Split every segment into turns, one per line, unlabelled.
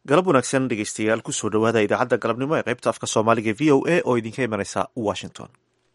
galab wanaagsan dhegeystayaal kusoo dhowaada idaacadda galabnimo ee qaybta afka soomaaliga v o a oo idinka imanaysa washington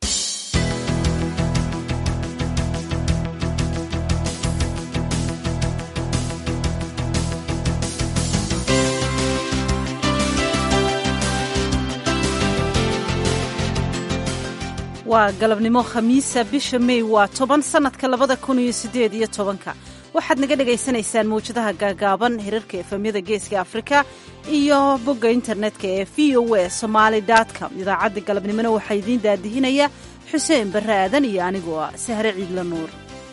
waa galabnimo khamiisa bisha mey waa toban sannadka labada kun iyo siddeed iyo tobanka waxaad naga dhagaysanaysaan mawjadaha gaagaaban hirarka efamyada geeska afrika iyo bogga internetka ee v o a somaali com idaacadda galabnimona waxaa idiin daadihinaya xuseen barre aadan iyo anigoo ah sahre ciidla nuur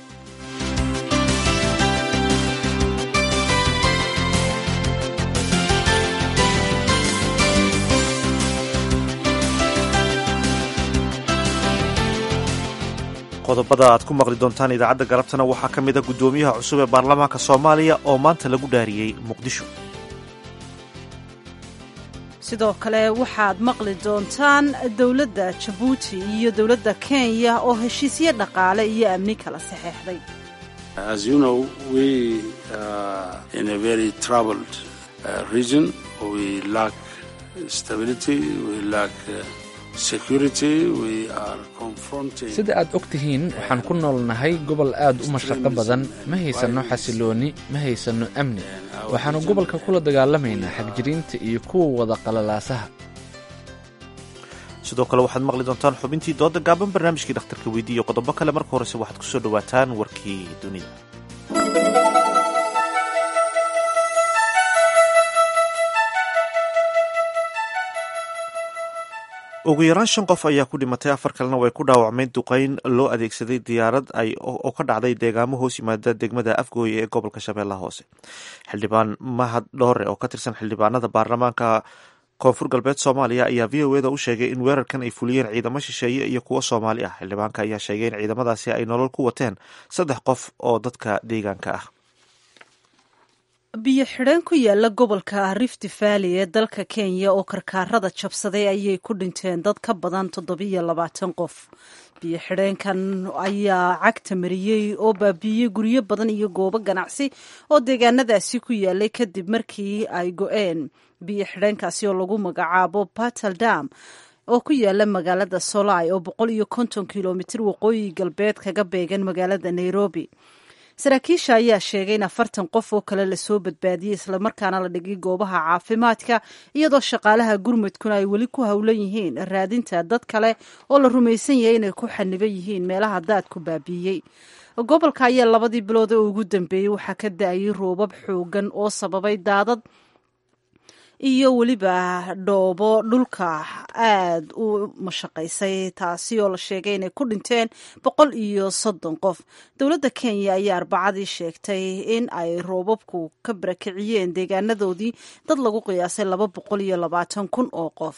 qodobada aad ku maqli doontaan idaacadda galabtana waxaa ka mid a guddoomiyaha cusub ee baarlamaanka soomaaliya oo maanta lagu dhaariyey muqdisho
sidoo kale waxaad maqli doontaan dowladda jabuuti iyo dowladda kenya oo heshiisyo dhaqaale iyo amni kala saxeexday
sida aad og tihiin waxaan ku noolnahay gobol aad u mashaqo badan ma haysanno xasiloonni ma haysanno amni waxaannu gobolka kula dagaalamaynaa xagjiriinta iyo kuwa wada qalalaasaha
sidoo kale waxaad maqli doontaan xubintii dooda gaaban barnaamijkii dhakhtarka weydi iyo qodobo kale marka horese waxaad ku soo dhowaataan warkii dunida ugu yaraan shan qof ayaa ku dhimatay afar kalena way ku dhaawacmeen duqeyn loo adeegsaday diyaarad oo ka dhacday deegaamo hoos yimaada degmada afgooye ee gobolka shabeellaha hoose xildhibaan mahad dhoore oo ka tirsan xildhibaanada baarlamaanka koonfur galbeed soomaaliya ayaa v o eda u sheegay in weerarkan ay fuliyeen ciidamo shisheeye iyo kuwo soomaali ah xildhibaanka ayaa sheegay in ciidamadaasi ay nolol ku wateen saddex qof oo dadka deegaanka ah
biyo xidheen ku yaala gobolka rift valley ee dalka kenya oo karkaarada jabsaday ayay ku dhinteen dad ka badan toddobiyo labaatan qof biyo xidheenkan ayaa cagta mariyey oo baabiiyey guryo badan iyo goobo ganacsi oo deegaanadaasi ku yaalay kadib markii ay go-een biyo xidheenkaasi oo lagu magacaabo batal dam oo ku yaala magaalada solai oo boqol iyo konton kilomitir waqooyi galbeed kaga beegan magaalada nairobi saraakiisha ayaa sheegay in afartan qof oo kale lasoo badbaadiyey islamarkaana la dhigay goobaha caafimaadka iyadoo shaqaalaha gurmudkuna ay weli ku howlan yihiin raadinta dad kale oo la rumaysan yahay inay ku xaniban yihiin meelaha daadku baabiiyey gobolka ayaa labadii bilood ee ugu dambeeyey waxaa ka da-ayay roobab xoogan oo sababay daadad iyo weliba dhoobo dhulka aad u mashaqaysay taasi oo la sheegay inay ku dhinteen boqol iyo soddon qof dowladda kenya ayaa arbacadii sheegtay in ay roobabku ka barakiciyeen deegaanadoodii dad lagu qiyaasay laba boqol iyo labaatan kun oo qof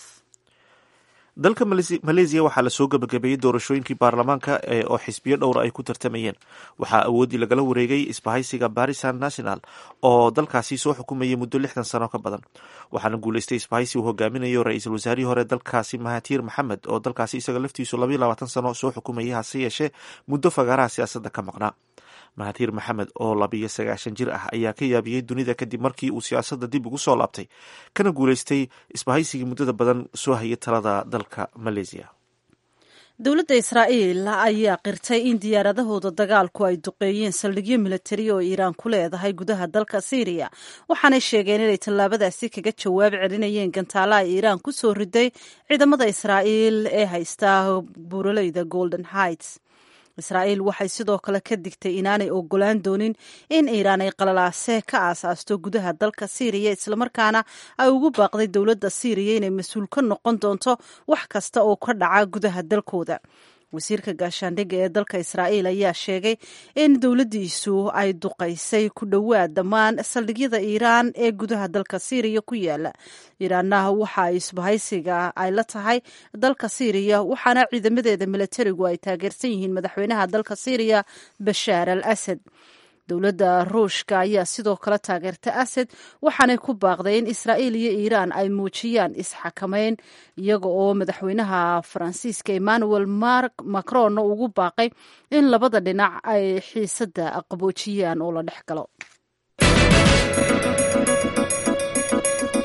dalka maleesiya waxaa lasoo gebagabeeyey doorashooyinkii baarlamaanka oo xisbiyo dhowra ay ku tartamayeen waxaa awooddii lagala wareegay isbahaysiga barisan national oo dalkaasi soo xukumayay muddo lixdan sano ka badan waxaana guuleystay isbahaysi uu hogaaminayo ra-iisul wasaarihii hore dalkaasi mahatiir maxamed oo dalkaasi isaga laftiisu labayo labaatan sano soo xukumayay hase yeeshee muddo fagaaraha siyaasadda ka maqnaa mahatiir maxamed oo labiyo sagaashan jir ah ayaa ka yaabiyey dunida kadib markii uu siyaasadda dib ugu soo laabtay kana guuleystay isbahaysigii muddada badan soo hayay talada dalka maleesiya
dowladda israa'iil ayaa qirtay in diyaaradahooda dagaalku ay duqeeyeen saldhigyo milatari oo iiraan ku leedahay gudaha dalka syriya waxaanay sheegeen inay tallaabadaasi kaga jawaab celinayeen gantaalaha iiraan ku soo riday ciidamada israa'iil ee haysta buuraleyda golden heights israa'iil waxay sidoo kale ka digtay inaanay ogolaan doonin in iiraan ay qalalaase ka aasaasto gudaha dalka siiriya islamarkaana ay ugu baaqday dowladda siiriya inay mas-uul ka noqon doonto wax kasta oo ka dhaca gudaha dalkooda wasiirka gaashaandhigga ee dalka israa'iil ayaa sheegay in dowladdiisu ay duqaysay ku dhowaad dhammaan saldhigyada iiraan ee gudaha dalka siiriya ku yaala iiraanna waxa ay isbahaysiga ay la tahay dalka siiriya waxaana ciidamadeeda milatarigu ay taageersan yihiin madaxweynaha dalka siiriya bashaar al asad dowladda ruushka ayaa sidoo kale taageerta asad waxaanay ku baaqday in israa'iil iyo iiraan ay muujiyaan isxakameyn iyaga oo madaxweynaha faransiiska emmanuel macron ugu baaqay in labada dhinac ay xiisadda qaboojiyaan oo la dhex galo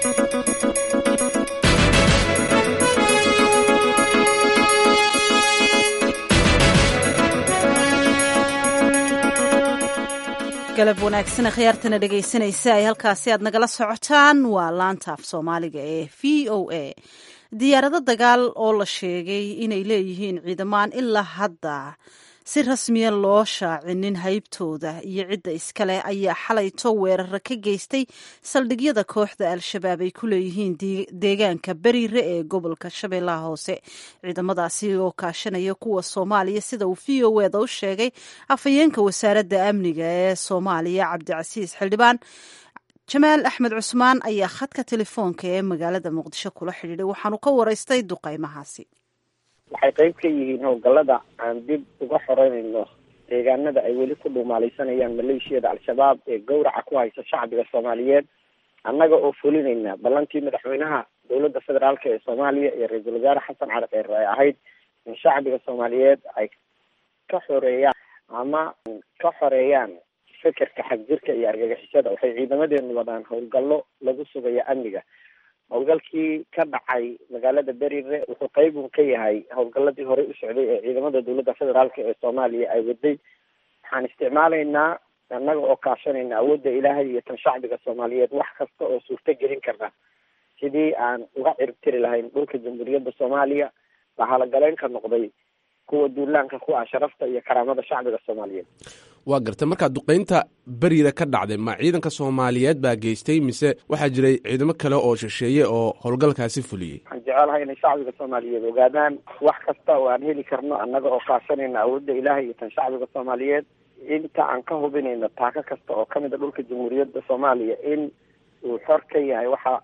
wanaagsan khiyaartana dhegaysanaysa ay halkaasi aad nagala socotaan waa laanta af soomaaliga ee v o a diyaarado dagaal oo la sheegay inay leeyihiin ciidamaan ilaa hadda si rasmiya loo shaacinin haybtooda iyo cidda iskale ayaa xalayto weerara ka geystay saldhigyada kooxda al-shabaab ay ku leeyihiin deegaanka beriire ee gobolka shabeellaha hoose ciidamadaasi oo kaashanaya kuwa soomaaliya sida uu v o eda u sheegay afhayeenka wasaaradda amniga ee soomaaliya cabdicasiis xildhibaan jamaal axmed cusmaan ayaa khadka telefoonka ee magaalada muqdisho kula xidhiidhay waxaanu ka waraystay duqaymahaasi
waxay qayb ka yihiin howlgallada aan dib uga xoreynayno deegaanada ay weli ku dhuumaalaysanayaan maleeshiyada al-shabaab ee gawraca ku haysa shacbiga soomaaliyeed annaga oo fulinayna ballantii madaxweynaha dowladda federaalka ee soomaaliya iyo ra-iisul wasaare xasan cali kheyre ay ahayd in shacbiga soomaaliyeed ay ka xoreeyaan ama ka xoreeyaan fekerka xagjirka iyo argagixisada waxay ciidamadeenu wadaan howlgallo lagu sugayo amniga howlgalkii ka dhacay magaalada berire wuxuu qeyb un ka yahay howlgaladii horey u socday ee ciidamada dowladda federaalk ee soomaaliya ay waday waxaan isticmaalaynaa annaga oo kaashanayna awoodda ilaahay iyo tan shacbiga soomaaliyeed wax kasta oo suurto gelin karna sidii aan uga ciribtiri lahayn dhulka jamhuuriyadda soomaaliya bahalagaleynka noqday kuwa duulaanka ku ah sharafta iyo karaamada shacbiga soomaaliyeed
waa gartay markaa duqeynta beriida ka dhacday ma ciidanka soomaaliyeed baa geystay mise waxaa jiray ciidamo kale oo shisheeye oo howlgalkaasi fuliyey
waxaan jecelahay inay shacbiga soomaaliyeed ogaadaan wax kasta oo aan heli karno annaga oo kaashanayna awoodda ilaahay iyo tan shacbiga soomaaliyeed inta aan ka hubinayno taako kasta oo kamid a dhulka jamhuuriyadda soomaaliya in uu xor ka yahay waxa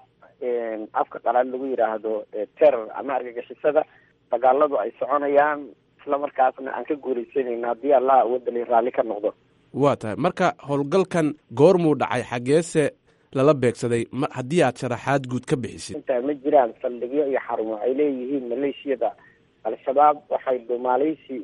afka qalaad lagu yidhaahdo terror ama argagixisada dagaaladu ay soconayaan isla markaasna aan ka guuleysanayna haddii allah awoodali raalli ka noqdo
waa tahay marka howlgalkan goormuu dhacay xaggeese lala beegsaday ma haddii aad sharaxaad guud ka bixisid
intaa ma jiraan saldhigyo iyo xarumo ay leeyihiin maleeshiyada al-shabaab waxay dhumaaleysi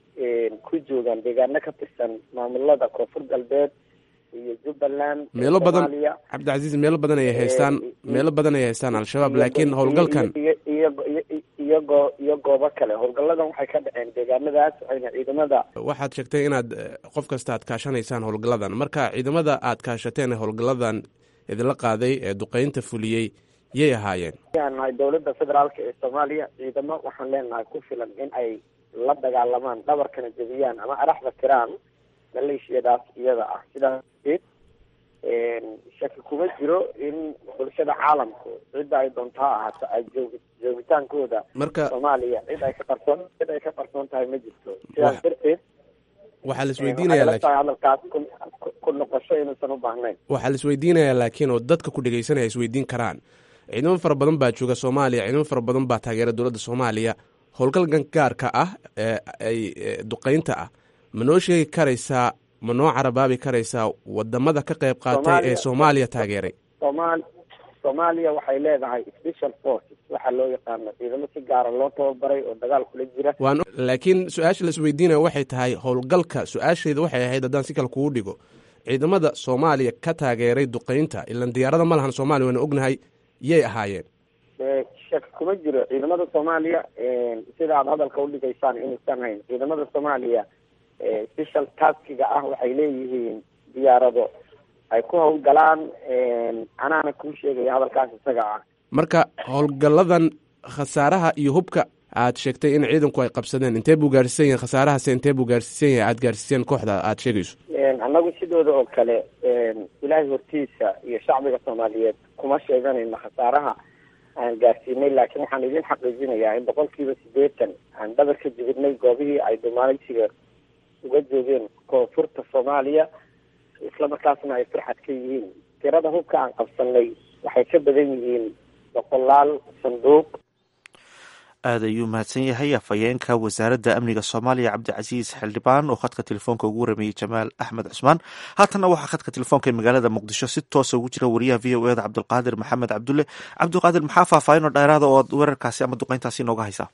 ku joogaan deegaano ka tirsan maamulada koonfur galbeed iyo jubbaland
meelo badan cabdicasiis meelo badan ayay haystaan meelo badan ayay haystaan al-shabaab laakiin howlgalkan
iyo iyo goo iyo goobo kale howlgalladan waxay ka dhaceen deegaanadaas waxayna ciidamada
waxaad sheegtay inaad qof kasta aad kaashanaysaan howlgalladan marka ciidamada aad kaashateen howlgalladan idinla qaaday ee duqeynta fuliyey yay ahaayeen
aan nahay dowladda federaalka ee soomaaliya ciidamo waxaan leenahay ku filan in ay la dagaalamaan dhabarkana jebiyaan ama araxda tiraan maleeshiyadaas iyada ah sidaas darteed shaki kuma jiro in bulshada caalamku cidda ay doonto ha ahaato ay joog joogitaankooda
marka
soomaaliya cid ay ka qarsoon cid ay ka qarsoon tahay ma jirto sidaas darteed
waxaa la isweydiinaya laakiin
hadalkaas ku ku noqosho inuusan u baahnayn
waxaa la isweydiinayaa laakiin oo dadka ku dhegeysanaya isweydiin karaan ciidamo fara badan baa jooga soomaaliya ciidamo fara badan baa taageera dowladda soomaaliya howlgalkan gaarka ah ee ay duqeynta ah ma noo sheegi karaysaa ma noo carabaabi karaysaa wadamada ka qayb qaatay ee soomaaliya taageeray
somaal soomaaliya waxay leedahay special forces waxaa loo yaqaano ciidamo si gaara loo tababaray oo dagaal kula jira
waan laakiin su-aasha la isweydiinaya waxay tahay howlgalka su-aashayda waxay ahayd haddaan si kale kugu dhigo ciidamada soomaaliya ka taageeray duqeynta ilan diyaarada ma lahan soomaaliya waana ognahay yay ahaayeen
shaki kuma jiro ciidamada soomaaliya sida aad hadalka udhigaysaan inuusan hayn ciidamada soomaaliya special taskiga ah waxay leeyihiin diyaarado ay ku howlgalaan anaana kuu sheegaya hadalkaas isaga ah
marka howlgalladan khasaaraha iyo hubka aad sheegtay in ciidanku ay qabsadeen intee buu gaarsiisan yahay khasaarahase intee buu gaarsiisan yahay aad gaarsiiseen kooxda aad sheegayso
annagu sidooda oo kale ilaahay hortiisa iyo shacbiga soomaaliyeed kuma sheeganayno khasaaraha aan gaarsiinay laakiin waxaan idin xaqiijinayaa in boqol kiiba sideetan aan dhabar ka jibinay goobihii ay dhumaalaysiga uga joogeen koonfurta soomaaliya isla markaasna ay farxad ka yihiin tirada hubka aan qabsanay waxay ka badan yihiin boqolaal sanduuq
aada ayuu mahadsan yahay afhayeenka wasaaradda amniga soomaaliya cabdicasiis xildhibaan oo khadka telefoonka ugu warameeyey jamaal axmed cusmaan haatanna waxaa khadka telefoonka ee magaalada muqdisho si toosa ugu jira wariyaha v o eda cabdulqaadir maxamed cabdulle cabdulqaadir maxaa faahfaahin oo dheeraada oo aad weerarkaasi ama duqeyntaasi nooga haysaa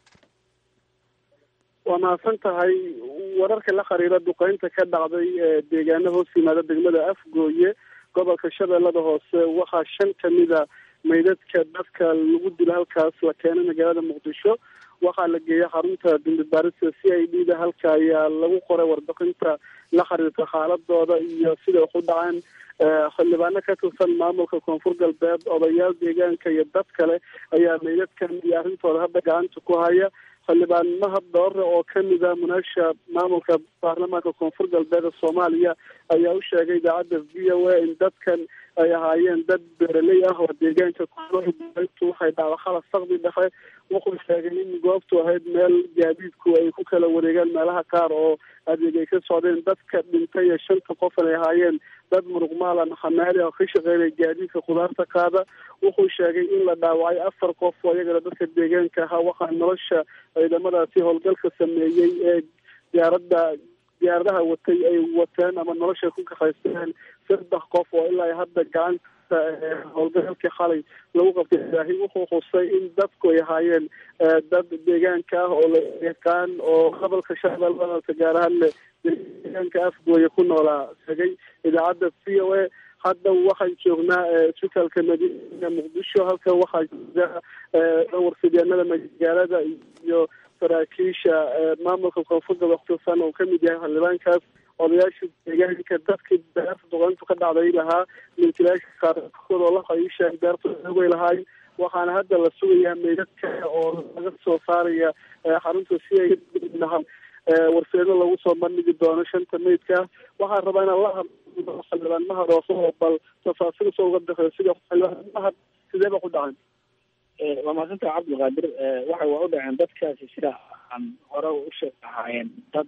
waa mahadsan tahay wararka la xiriira duqeynta ka dhacday ee deegaana hoos yimaada degmada afgooye gobolka shabeellada hoose waxaa shan kamida maydadka dadka lagu dilo halkaas la keenay magaalada muqdisho waxaa la geeyay xarunta dambi baarista c i d da halka ayaa lagu qoray warbixinta la xiriirta xaaladooda iyo siday wax u dhaceen xildhibaano ka tirsan maamulka koonfur galbeed odayaal deegaanka iyo dad kale ayaa meydadkan iyo arrintooda hadda gacanta ku haya xildhibaan mahad doore oo kamid ah munaasha maamulka baarlamaanka koonfur galbeed ee soomaaliya ayaa u sheegay idaacadda v o a in dadkan ay ahaayeen dad beeraley ah oo deegaanka kutu waxay dhacda khalad sakdi dhexe wuxuu sheegay in goobtu ahayd meel gaadiidku ay ku kala wareegaan meelaha qaar oo adeeg ay ka socdeen dadka dhintay ee shanta qofan ay ahaayeen dad muruqmaala maxamaali oo ka shaqeynaya gaadiidka khudaarta qaada wuxuu sheegay in la dhaawacay afar qof oo iyagana dadka deegaanka ahaa waxaa nolosha ciidamadaasi howlgalka sameeyey ee diyaaradda diyaaradaha watay ay wateen ama nolosha ku kaxaysteen saddex qof oo ilaa hadda gacanta howlgalkii xalay lagu qabtay ilaahi wuxuu xusay in dadku ay ahaayeen dad deegaanka ah oo la yaqaan oo gobolka shabeellada gaar ahaan deegaanka afgooya ku noolaa sheegay idaacadda v o a hadda waxaan joognaa isbitaalka madiina muqdisho halka waxaa jooga warfideenada magaalada iyo saraakiisha maamulka koonfurda waktirsan oo kamid yahay xildhibaankaas odayaasha deegaanka dadkii beerta duqeyntu ka dhacday lahaa milkilaasha qaarkood oo la qayiisha beerta oogay lahaay waxaana hadda la sugayaa meydadka oo laga soo saaraya xarunta si ay lahaa warseeno lagu soo bandhigi doono shanta meydka waxaan rabaa inaan la hadlo xildhibaan mahad oo bal tafaasiil soo uga bixiyo sida xildhibaan mahad sidee ba ku dhacan
waa mahadsanta cabdilqaadir waxay waa u dhaceen dadkaasi sida aan hore u sheeg ahaayeen dad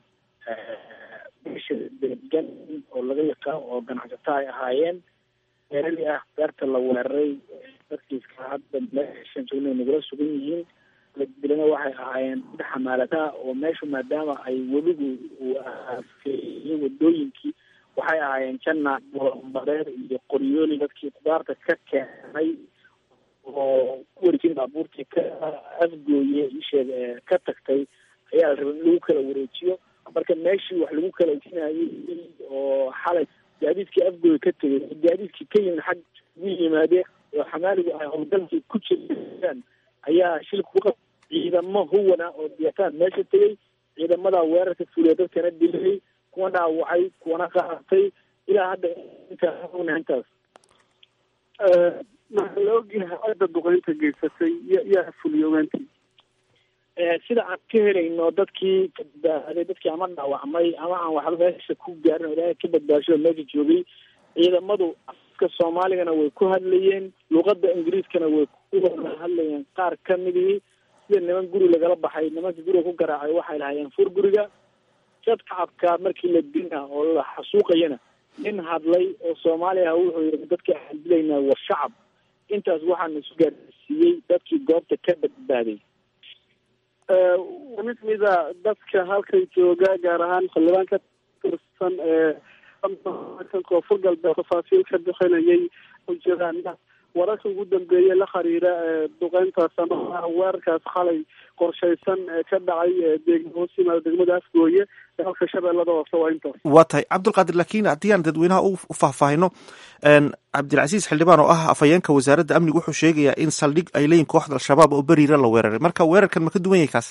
meesha degan oo laga yaqaan oo ganacsato ay ahaayeen beerali ah beerta la weeraray dadkiiska hadda meeshan joogna nagula sugan yihiin dilana waxay ahaayeen dad xamaalataa oo meeshu maadaama ay weligu uu afeeyey wadooyinkii waxay ahaayeen janna bareer iyo qoryooli dadkii kudaarta ka keenay oo ku wareejin baabuurtii ka afgooye isheeg ka tagtay ayaa la rabay in lagu kala wareejiyo marka meeshii wax lagu kala wareejinayay oo xalay gaadiidkii afgooye ka tegay gaadiidkii ka yimid xag ugu yimaadeen oo xamaaligu ay howlgalkii ku jiraan ayaa shilka ku qab ciidamo huwana oo diyataan meesha tegay ciidamadaa weerarka fuliya dadkana dilay kuwa dhaawacay kuwana qaaratay ilaa hadda intaa intaas
maxaa la ogyahay cidda duqeynta geysatay ya yaa fuliyo ogaantii
sida aan ka helayno dadkii ka badbaaday dadkii ama dhaawacmay ama aan waxba meesha ku gaarin oo ilaahay ka badbaasho meesha joogay ciidamadu afka soomaaligana way ku hadlayeen luqada ingiriiskana way ku hadlayeen qaar kamidii sida niman guri lagala baxay nimanka guriga ku garaacay waxay lahayeen fur guriga dad kacabka markii la dina oo la xasuuqayana nin hadlay oo soomaali ah wuxuu yii dadka aan dilaynaa waa shacab intaas waxaana isu gaarsiiyey dadkii goobta ka badbaaday
mid mida dadka halkan jooga gaar ahaan xildhibaan ka tirsan ee koonfur galbeed tafaasiil ka bixinayay u jiraan wararka ugu dambeeye la xiriira duqeyntaas ama weerarkaas xalay qorshaysan ee ka dhacay deeg hoos yimaada degmada afgooye ee halka shabeellada hoose waa intaas
waa tahay cabdulqaadir laakiin haddii aan dadweynaha u faahfaahino cabdilcasiis xildhibaan oo ah afhayeenka wasaaradda amniga wuxuu sheegayaa in saldhig ay leeyihin kooxda al-shabaab oo beriira la weeraray marka weerarkan ma ka duwan yahay kaas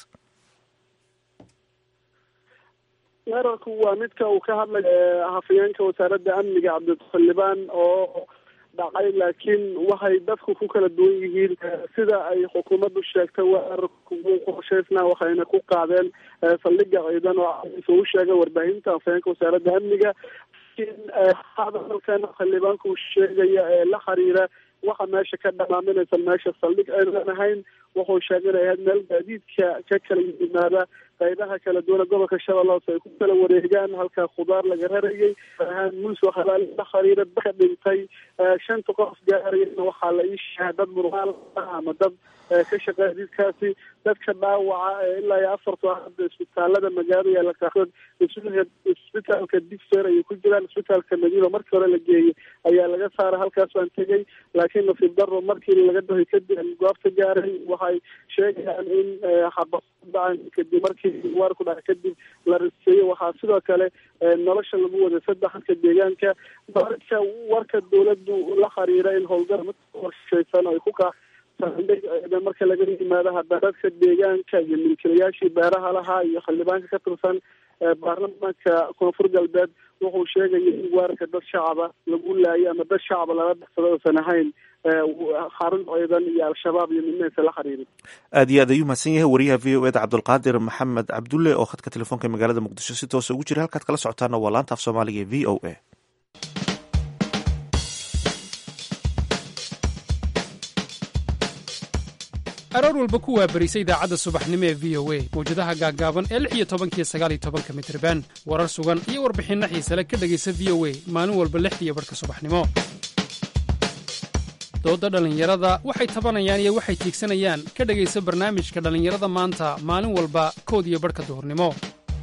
weerarku waa midka uu ka hadlay hafayeenka wasaaradda amniga cabdixildhibaan oo dhacay laakiin waxay dadku ku kala duwan yihiin sida ay xukuumaddu sheegtay weerarku wuu qorshaysnaa waxayna ku qaadeen saldhiga ciidan oo u sheegay warbaahinta afhayeenka wasaaradda amniga laakiin hadalkan xildhibaanku uu sheegaya ee la xiriira waxa meesha ka dhamaaminaysa meesha saldhig aynan ahayn wuxuu sheegay inay ahayd meel gaadiidka ka kala yimaada qaybaha kala duwana gobolka shabeelle hoose ay ku kala wareegaan halka khudaar laga rarayay ahaan muus waxalaal la xiriira dadka dhintay shanta qof gaarayana waxaa la ii sheegay dad murmaal ama dad ka shaqeeya jidkaasi dadka dhaawaca ilaa iyo afarta hadda isbitaalada magaalada yaala qaarkood isbitaalka digfer ayay ku jiraan isbitaalka madiina markii hore la geeyey ayaa laga saaray halkaas baan tegay laakiin nasiib daro markii laga dahay kadib goobta gaaray waxay sheegayaan in xabadaan kadib markii waar ku dhacay kadib la riseeyey waxaa sidoo kale nolosha lagu waday saddexadka deegaanka marka warka dawladdu la xiriira in howlgal qorshaysan ay ku kaa marka laga yimaado hadda dadka deegaanka iyo milkilayaashii beeraha lahaa iyo xildhibaanka ka tirsan baarlamaanka koonfur galbeed wuxuu sheegaya in weerarka dad shacaba lagu laayay ama dad shacaba lala baxsado uusan ahayn xarun ciidan iyo al-shabaab iyo midnaysa la xiriirin
aad iyo aad ayuu mahadsan yahay wariyaha v o eda cabdulqaadir maxamed cabdulle oo khadka telefoonka magaalada muqdisho si toosa ugu jira halkaad kala socotaana waa laanta af soomaaliga e v o a
aroor walba ku waabarisa idaacadda subaxnimo ee v o a mawjadaha gaaggaaban ee lix iyo tobankiyo sagaal iyo tobanka mitriban warar sugan iyo warbixinno xiisale ka dhegaysa v o a maalin walba lixdiiyo barhka subaxnimo doodda dhallinyarada waxay tabanayaan iyo waxay tiigsanayaan ka dhegaysa barnaamijka dhallinyarada maanta maalin walba kood iyo barhka duhurnimo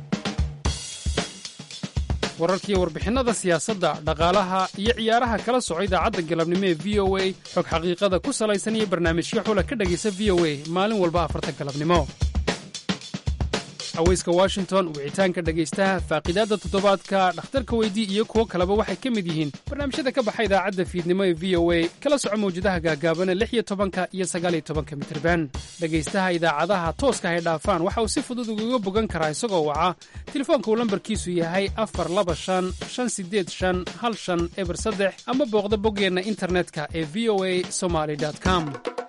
wararkiiyo warbixinnada siyaasadda dhaqaalaha iyo ciyaaraha kala soco idaacadda galabnimo ee v o a xog xaqiiqada ku salaysan iyo barnaamijyo xula ka dhegaysa v o a maalin walba afarta galabnimo haweyska washington wicitaanka dhegaystaha faaqiidaadda toddobaadka dhakhtarka weydii iyo kuwo kaleba waxay ka mid yihiin barnaamijyada ka baxa idaacadda fiidnimo ee v o a kala soco mawjadaha gaagaabana lix iyo tobanka iyo sagaaliyo tobanka mitirban dhegaystaha idaacadaha tooska hay dhaafaan waxa uu si fudud ugaga bogan karaa isagoo waca telefoonka uu lambarkiisu yahay afar laba shan shan sideed shan hal shan eber saddex ama booqda boggeenna internetka ee v o a somaly com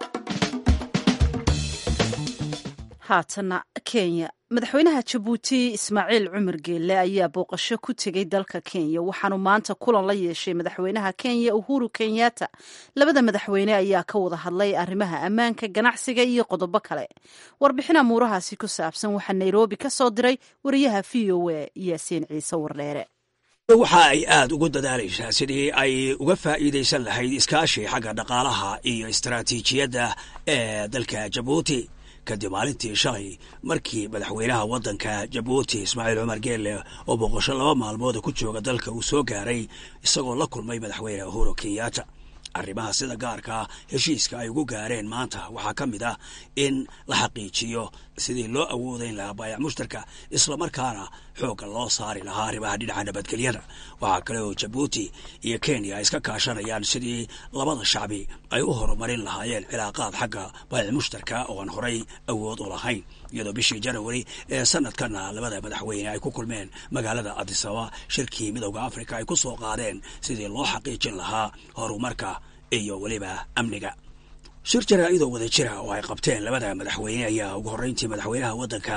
haatana kenya madaxweynaha jabuuti ismaaciil cumar geelle ayaa booqasho ku tegey dalka kenya waxaanu maanta kulan la yeeshay madaxweynaha kenya uhuru kenyatta labada madaxweyne ayaa ka wada hadlay arrimaha ammaanka ganacsiga iyo qodobo kale warbixin amuurahaasi ku saabsan waxaa nairobi ka soo diray wariyaha v o a yaasiin ciise wardheere
waxa ay aad ugu dadaalaysaa sidii ay uga faa'iidaysan lahayd iskaashi xagga dhaqaalaha iyo istaraatiijiyadda ee dalka jabuuti kadib maalintii shalay markii madaxweynaha waddanka jabuuti ismaaciil cumar geelle oo boqosho laba maalmooda ku jooga dalka uu soo gaaray isagoo la kulmay madaxweyne uhuru kenyatta arrimaha sida gaarkaa heshiiska ay ugu gaareen maanta waxaa ka mid ah in la xaqiijiyo sidii loo awoodayn lahaa baayac mushtarka islamarkaana xoogga loo saari lahaa arrimaha dhinaca nabadgelyada waxaa kale oo jabuuti iyo kenya ay iska kaashanayaan sidii labada shacbi ay u horumarin lahaayeen cilaaqaad xagga baayac mushtarka oo aan horay awood u lahayn iyadoo bishii janawari ee sanadkana labada madaxweyne ay ku kulmeen magaalada adisaba shirkii midowda afrika ay ku soo qaadeen sidii loo xaqiijin lahaa horumarka iyo weliba amniga shir jaraa-idoo wada jira oo ay qabteen labada madaxweyne ayaa ugu horreyntii madaxweynaha waddanka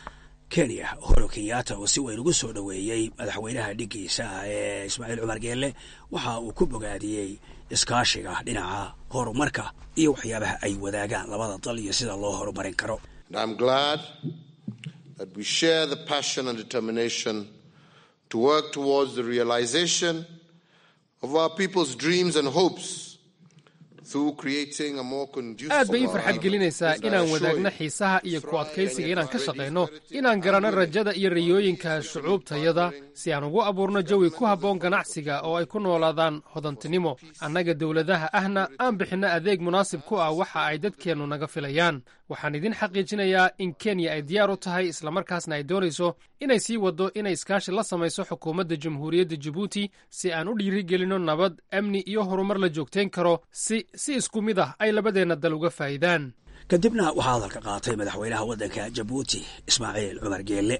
kenya uhuru kenyatta oo si weyn ugu soo dhoweeyey madaxweynaha dhiggiisa ee ismaaciil cumar geelle waxa uu ku bogaadiyey iskaashiga dhinaca horumarka iyo waxyaabaha ay wadaagaan labada dal iyo sida loo horumarin karo
And I'm glad that we share the passion and determination to work towards the realization of our people's dreams and hopes through creating a more conducive
aad bay ii farxad gelinaysaa inaan wadaagno xiisaha iyo ku adkaysiga inaan ka shaqayno inaan garanno rajada iyo rayooyinka shucuubtayada si aan ugu abuurno jawi ku habboon ganacsiga oo ay ku noolaadaan hodantinimo annaga dowladaha ahna aan bixinno adeeg munaasib ku ah waxa ay dadkeennu naga filayaan waxaan idin xaqiijinayaa in kenya ay diyaar u tahay islamarkaasna ay doonayso inay sii waddo inay iskaashi la samayso xukuumadda jamhuuriyadda jabuuti si aan u dhiirigelinno nabad amni iyo horumar la joogtayn karo si si isku mid ah ay labadeenna dal uga faa'idaan
kadibna waxaa hadalka qaatay madaxweynaha waddanka jabuuti ismaaciil cumar geelle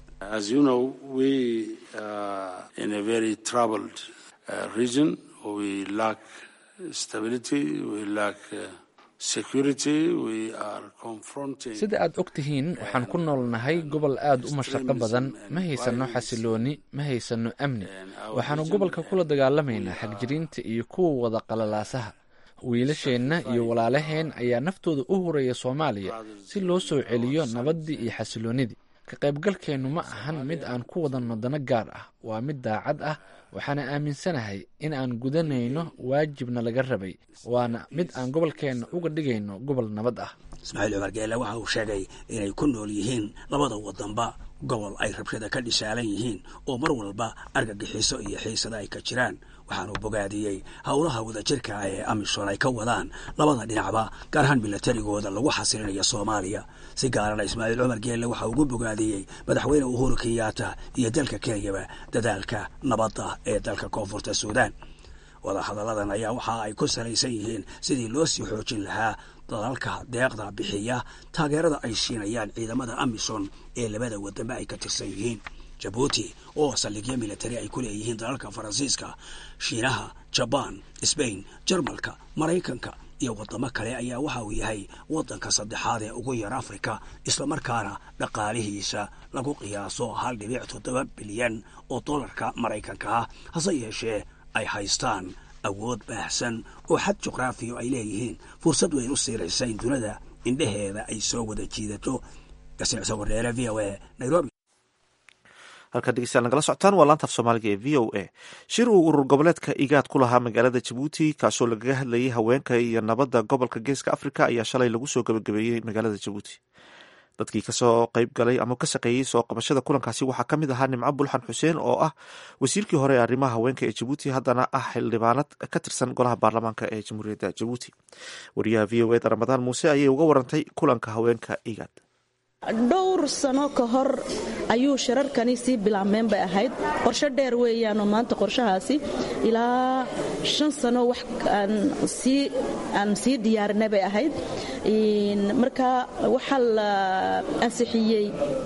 sida aad og tihiin waxaan ku noolnahay gobol aad u mashaqo badan ma haysanno xasilooni ma haysanno amni waxaannu gobolka kula dagaalamaynaa xagjiriinta iyo kuwa wada qalalaasaha wiilasheenna iyo walaalaheen ayaa naftooda u huraya soomaaliya si loo soo celiyo nabaddii iyo xasiloonnidii ka qaybgalkeennu ma ahan mid aan ku wadanno dano gaar ah waa mid daacad ah waxaana aaminsanahay in aan gudanayno waajibna laga rabay waana mid aan gobolkeenna uga dhigayno gobol nabad ah
ismaaciil cumar geelle waxa uu sheegay inay ku nool yihiin labada wadanba gobol ay rabshada ka dhisaalan yihiin oo mar walba argagixiso iyo xiisada ay ka jiraan waxaanuu bogaadiyey howlaha wadajirka ee amisom ay ka wadaan labada dhinacba gaar ahaan milatarigooda lagu xasilinayo soomaaliya si gaarana ismaaciil cumar geelle waxa ugu bogaadiyey madaxweyne uhuru kenyatta iyo dalka kenyaba dadaalka nabadda ee dalka koonfurta suudaan wadahadalladan ayaa waxa ay ku salaysan yihiin sidii loo sii xoojin lahaa dalalka deeqda bixiya taageerada ay siinayaan ciidamada amisom ee labada wadanba ay ka tirsan yihiin jabuuti oo saldhigyo militari ay ku leeyihiin dalalka faransiiska shiinaha jabaan sbain jarmalka maraykanka iyo waddamo kale ayaa waxa uu yahay waddanka saddexaad ee ugu yar afrika islamarkaana dhaqaalihiisa lagu qiyaaso hal dhibic toddoba bilyan oo dollarka maraykanka ah hase yeeshee ay haystaan awood baahsan oo xad juqraafiya ay leeyihiin fursad weyn u siiraysa in dunida indhaheeda ay soo wada jiidato gasicso wareere v o a nairobi
halkaad dhegeystayaal nagala socotaan waa laanta af soomaaliga ee v o a shir uu urur goboleedka igaad ku lahaa magaalada jabuuti kaasoo lagaga hadlayay haweenka iyo nabadda gobolka geeska africa ayaa shalay lagu soo gabagabeeyey magaalada jabuuti dadkii kasoo qayb galay ama ka shaqeeyey soo qabashada kulankaasi waxaa ka mid ahaa nimco bulxan xuseen oo ah wasiirkii hore ee arrimaha haweenka ee jabuuti haddana ah xildhibaanad ka tirsan golaha baarlamaanka ee jamhuuriyadda jabuuti wariyaha v o eda ramadaan muuse ayay uga warantay kulanka haweenka igaad
dhowr sano ka hor ayuu shirarkani sii bilaabmeen bay ahayd qorsho dheer weeyaanoo maanta qorshahaasi ilaa shan sano wax aan sii diyaarinay bay ahayd marka waxaa la ansixiyey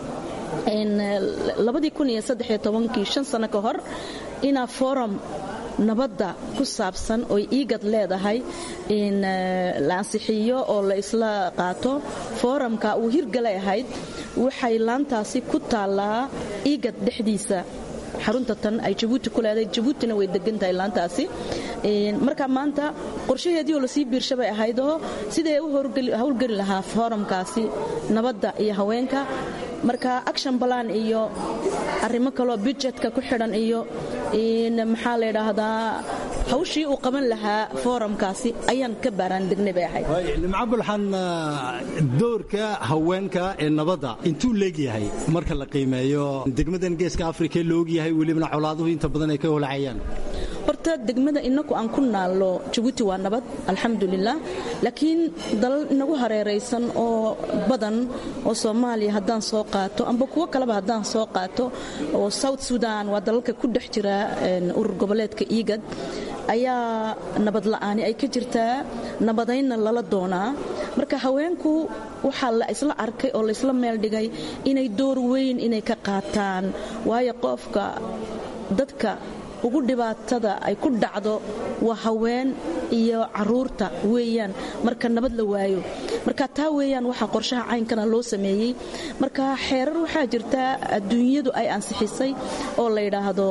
kii shan sano ka hor inaa forum nabadda ku saabsan oy iigad leedahay in la ansixiyo oo la isla qaato foorumka uu hirgalay ahayd waxay laantaasi ku taallaa iigad dhexdiisa xarunta tan ay jabuuti ku leedahay jabuutina way degan tahay laantaasi marka maanta qorshaheedii oo lasii biirshabay ahaydoo sidee u howlgeli lahaa foorumkaasi nabadda iyo haweenka marka action balan iyo arrimo kaloo budjetka ku xidhan iyo maxaa la ydhaahdaa hawshii uu qaban lahaa foorumkaasi ayaan ka baaraan degnay bay ahayd
nimco bulxan doorka haweenka ee nabadda intuu leegyahay marka la qiimeeyo degmadan geeska afrika la ogyahay welibana colaaduhu inta badan ay ka holacayaan
horta degmada inaku aan ku naallo jabuuti waa nabad alxamdulilah laakiin dalal inagu hareeraysan oo badan oo soomaaliya haddaan soo qaato amba kuwo kaleba haddaan soo qaato oo south sudan waa dalalka ku dhex jira urur goboleedka iigad ayaa nabad la'aani ay ka jirtaa nabadaynna lala doonaa marka haweenku waxaa la isla arkay oo laysla meel dhigay inay door weyn inay ka qaataan waayo qofka dadka ugu dhibaatada ay ku dhacdo waa haween iyo caruurta weeyaan marka nabad la waayo marka taa weeyaan waxaa qorshaha caynkana loo sameeyey marka xeerar waxaa jirta adduunyadu ay ansixisay oo la yidhaahdo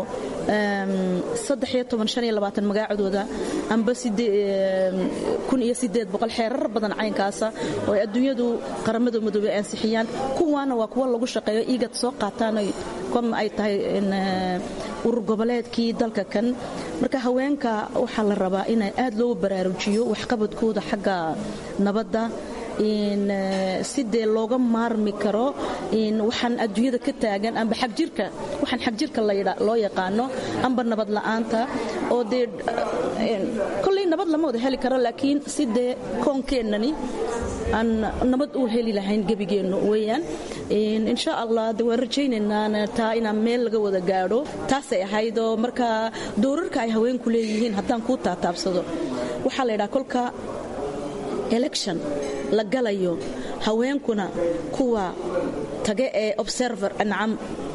magaacadooda amba xeerar badan caynkaasa oo ay adduunyadu qaramada madoobey ansixiyaan kuwaana waa kuwa lagu shaqeeyo iigad soo qaataan ay tahay urur goboleedkii dalka kan marka haweenka waxaa la rabaa in aad loogu baraarujiyo waxqabadkooda xagga nabadda sidee looga maarmi karo waxaan adduunyada ka taagan amba xagjirka waxaan xagjirka loo yaqaano amba nabad la'aanta oo dee kolley nabad lama wada heli karo laakiin sidee koonkeenani aan nabad u heli lahayn gebigeennu weeyaan insha allah de waan rajaynaynaa taa inaan meel laga wada gaadho taasay ahaydoo marka doorarka ay haweenku leeyihiin haddaan kuu taataabsado waxaa la yidhaha kolka election la galayo haweenkuna kuwa tage ee observer nacam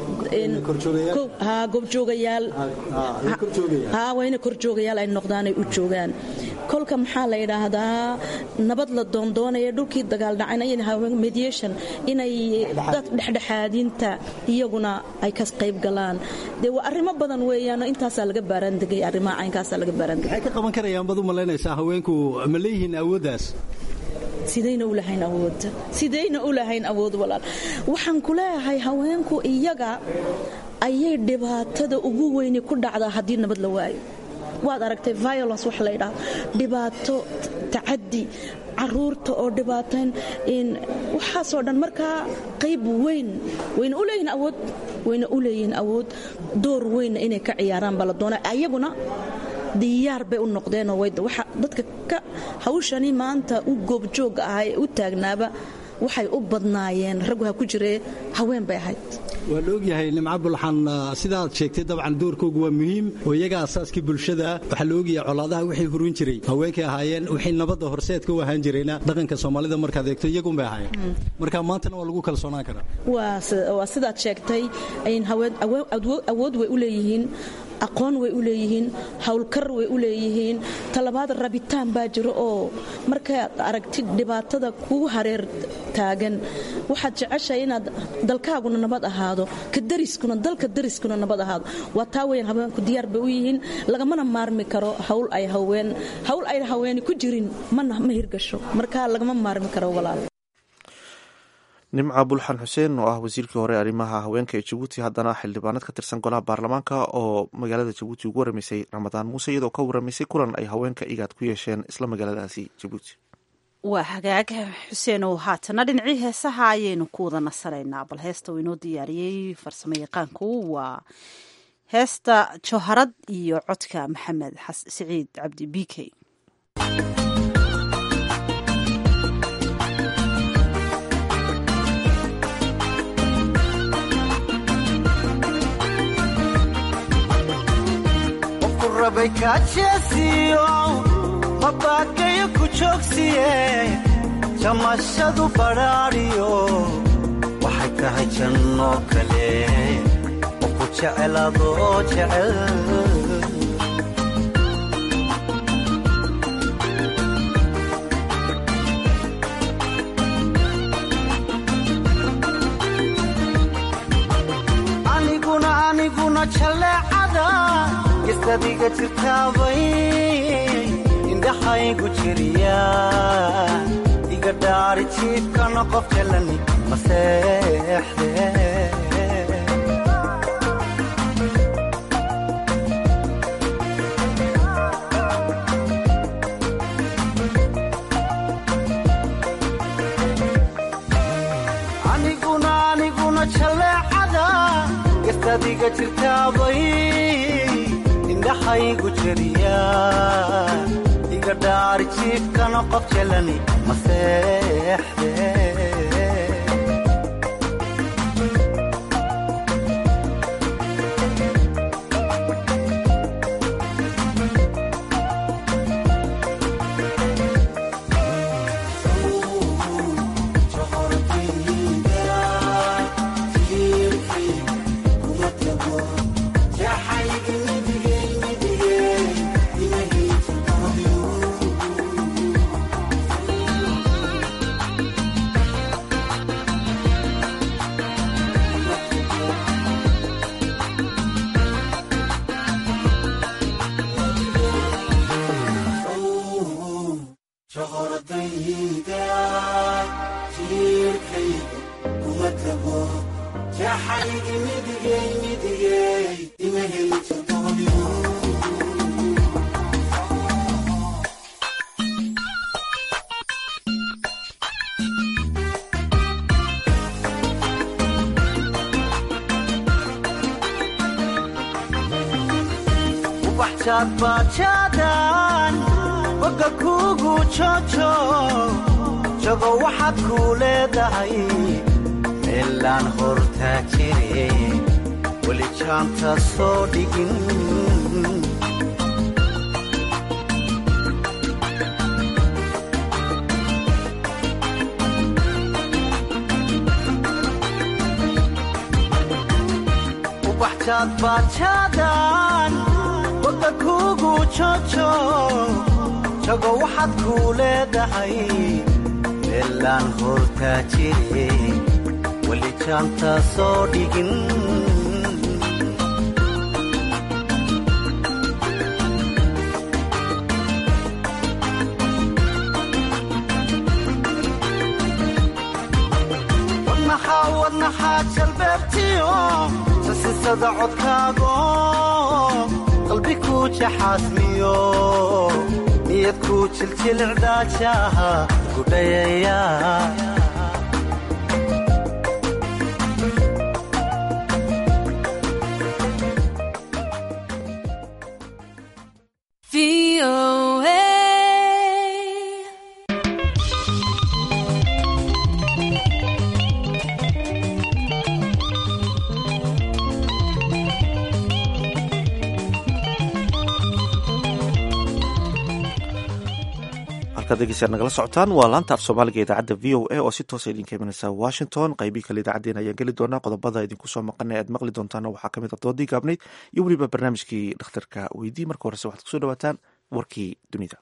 goobjoogayaal wayna korjoogayaal ay noqdaanay u joogaan kolka maxaa la yidhaahdaa nabad la doondoonaya dhulkii dagaaldhacanmediation inay dad dhexdhexaadinta iyaguna ay ka qayb galaan dee waa arrimo badan weeyaanoo intaasaa laga baaraandegay arrimaha caynkaasaa laga baaraandegay
maxay ka qaban karayaan baad u malaynaysaa haweenku ma leeyihiin awooddaas
sidayna u lahayn awood sidayna u lahayn awood walaal waxaan ku leeyahay haweenku iyaga ayay dhibaatada ugu weyni ku dhacdaa haddii nabad la waayo waad aragtay violence wax la ydhaahdo dhibaato tacadi caruurta oo dhibaatayn waxaasoo dhan markaa qayb weyn wayna u leeyihin awood wayna u leeyihiin awood door weynna inay ka ciyaaraan baa la doonaa ayaguna diyaar bay u noqdeenoo dadka ka hawshani maanta u goobjooga ah ee u taagnaaba waxay u badnaayeen raggu ha ku jiree haween bay ahayd
waa la ogyahay nimco bulxan sidaad sheegtay dabcan doorkoogu waa muhiim oo iyaga asaaskii bulshada ah waxaa la ogyahay colaadaha wixii hurin jiray haweenkay ahaayeen wixii nabadda horseedka u ahaan jirayna dhaqanka soomaalida markaad eegto iyagunbay ahaayeen marka maantana waa lagu kalsoonaan karaa
waa sidaad sheegtay awood way u leeyihiin aqoon way u leeyihiin howlkar way u leeyihiin talabaad rabitaan baa jiro oo markaad aragtid dhibaatada kugu hareer taagan waxaad jeceshahay inaad dalkaaguna nabad ahaado ka dariskuna dalka dariskuna nabad ahaado waa taa weyan haweenku diyaar bay u yihiin lagamana maarmi karo hawl ay haween hawl ay haweeni ku jirin mana ma hirgasho marka lagama maarmi karo walaal
nimca bulxan xuseen oo ah wasiirkii hore arrimaha haweenka ee jabuuti haddana xildhibaanad ka tirsan golaha baarlamaanka oo magaalada jabuuti ugu waramaysay ramadaan muuse iyadoo ka waramaysay kulan ay haweenka igaad ku yeesheen isla magaaladaasi jabuuti
waa hagaag xuseenow haatana dhinacii heesaha ayaynu ku wada nasanaynaa bal heesta uu inoo diyaariyey farsamo yaqaanku waa heesta jawharad iyo codka maxamed siciid cabdi b k
mabaakayo ku joogsiye jamashadu badhaadhiyo waxay tahay jannoo kale oo ku jecel adoo jecel aniguna aniguna jalleecada gestadiga jirtaabay indhaxaygu jiriya iga dhaari jiibkana qof jalani maseexde aniguna aniguna jalleecada gestadiga jirtaabay indhaxaygu jiriya iga dhaari jiibkana qof jalani maseexde bajaadbajaadan boga kuugu jojo jago waxaad kuu leedahay meelaan hortaa jire weli jaanta soo dhigin ubaxjaadbajaadan boga kuugu jojo jago waxaad kuu leedahay meelaan hortaa jire weli jaanta soo dhigin wadnaxaa wadnaxaa jalbeebtiyo sasisada codkaago qalbi kuu jaxaasmiyo niyad kuu jiljilcdaajaha gudhayaya
halkaad degeysaa nagala socotaan waa laanta af soomaaliga idaacadda v o a oo si toosa idinka imanaysa washington qaybii kale idaacaddeen ayaan geli doonaa qodobada idinku soo maqana aad maqli doontaana waxaa kamid a doodii gaabnayd iyo weliba barnaamijkii dhakhtarka weydii marka horese waxaad kusoo dhawaataan warkii dunida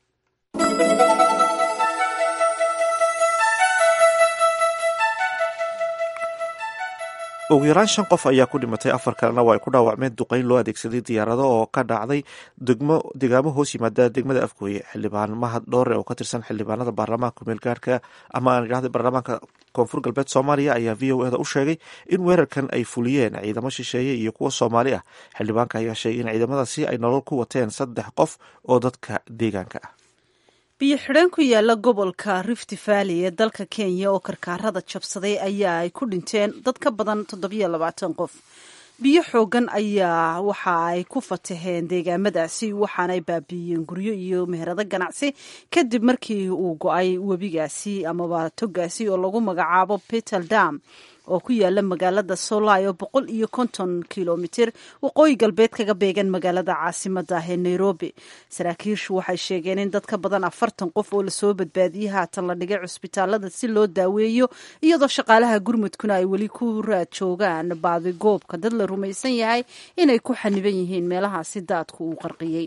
ugu yaraan shan qof ayaa ku dhimatay afar kalena waa ay ku dhaawacmeen duqeyn loo adeegsaday diyaarado oo ka dhacday degmo degaamo hoos yimaada degmada afgooye xildhibaan mahad dhoore oo ka tirsan xildhibaanada baarlamaanka kumeelgaarka ama aan idhahda baarlamaanka koonfur galbeed soomaaliya ayaa v o eda u sheegay in weerarkan ay fuliyeen ciidamo shisheeye iyo kuwa soomaali ah xildhibaanka ayaa sheegay in ciidamadaasi ay nolol ku wateen saddex qof oo dadka deegaanka ah
biyo xidheen ku yaala gobolka rift valley ee dalka kenya oo karkaarada jabsaday ayaa ay ku dhinteen dad ka badan toddobiyo labaatan qof biyo xoogan ayaa waxa ay ku fataheen deegaamadaasi waxaanay baabiiyeen guryo iyo meherado ganacsi kadib markii uu go-ay webigaasi amaba togaasi oo lagu magacaabo peter dam oo ku yaala magaalada solai oo boqol iyo konton kilomitir waqooyi galbeed kaga beegan magaalada caasimada ah ee nairobi saraakiishu waxay sheegeen in dad ka badan afartan qof oo lasoo badbaadiyey haatan la dhigay cusbitaalada si loo daaweeyo iyadoo shaqaalaha gurmudkuna ay weli ku raad joogaan baadigoobka dad la rumaysan yahay inay ku xaniban yihiin meelahaasi daadku uu qarqiyey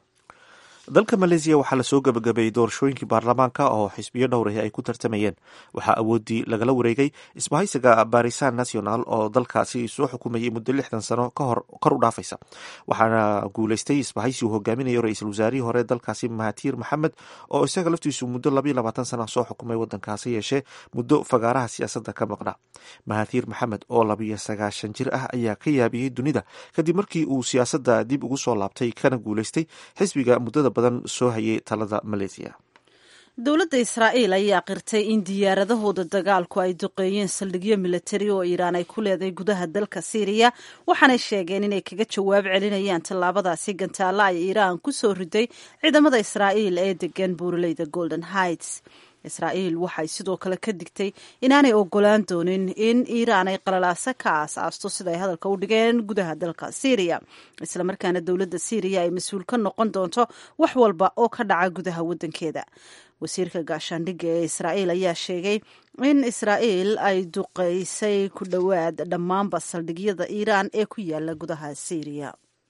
dalka maleesiya waxaa lasoo gabagabeeyey doorashooyinkii baarlamaanka oo xisbiyo dhowrahi ay ku tartamayeen waxaa awoodii lagala wareegay isbahaysiga barisan national oo dalkaasi soo xukumayay muddo lixdan sano kahor kor u dhaafaysa waxaana guuleystay isbahaysi uu hogaaminayo ra-iisul wasaarihii hore dalkaasi mahatiir maxamed oo isaga laftiisu muddo labayo labaatan sana soo xukumay wadankaasi yeeshee muddo fagaaraha siyaasadda ka maqnaa mahatiir maxamed oo labiyo sagaashan jir ah ayaa ka yaabiyey dunida kadib markii uu siyaasadda dib ugu soo laabtay kana guuleystay xisbiga muddada badan soo hayay talada maleesiya
dowladda israa'iil ayaa qirtay in diyaaradahooda dagaalku ay duqeeyeen saldhigyo milatari oo iiraan ay ku leedahay gudaha dalka siiriya waxaanay sheegeen inay kaga jawaab celinayaan tallaabadaasi gantaalla ay iiraan ku soo riday ciidamada israa'iil ee degan buuraleyda golden heights israa'iil waxay sidoo kale ka digtay inaanay ogolaan doonin in iiraan ay qalalaaso ka aas-aasto sida ay hadalka u dhigeen gudaha dalka syriya islamarkaana dowladda syriya ay mas-uul ka noqon doonto wax walba oo ka dhaca gudaha waddankeeda wasiirka gaashaandhigga ee israa'iil ayaa sheegay in israa'iil ay duqeysay ku dhowaad dhammaanba saldhigyada iiraan ee ku yaala gudaha syriya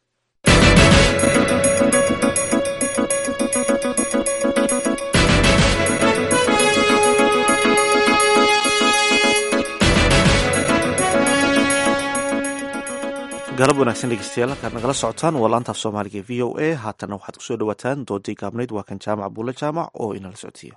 galab wanaagsan dhegeystayaal halkaad nagala socotaan waa laantaaf soomaaliga e v o a haatana waxaad kusoo dhawaataan doodii gaabnayd waa kan jaamac buule jaamac oo inala socodsiiya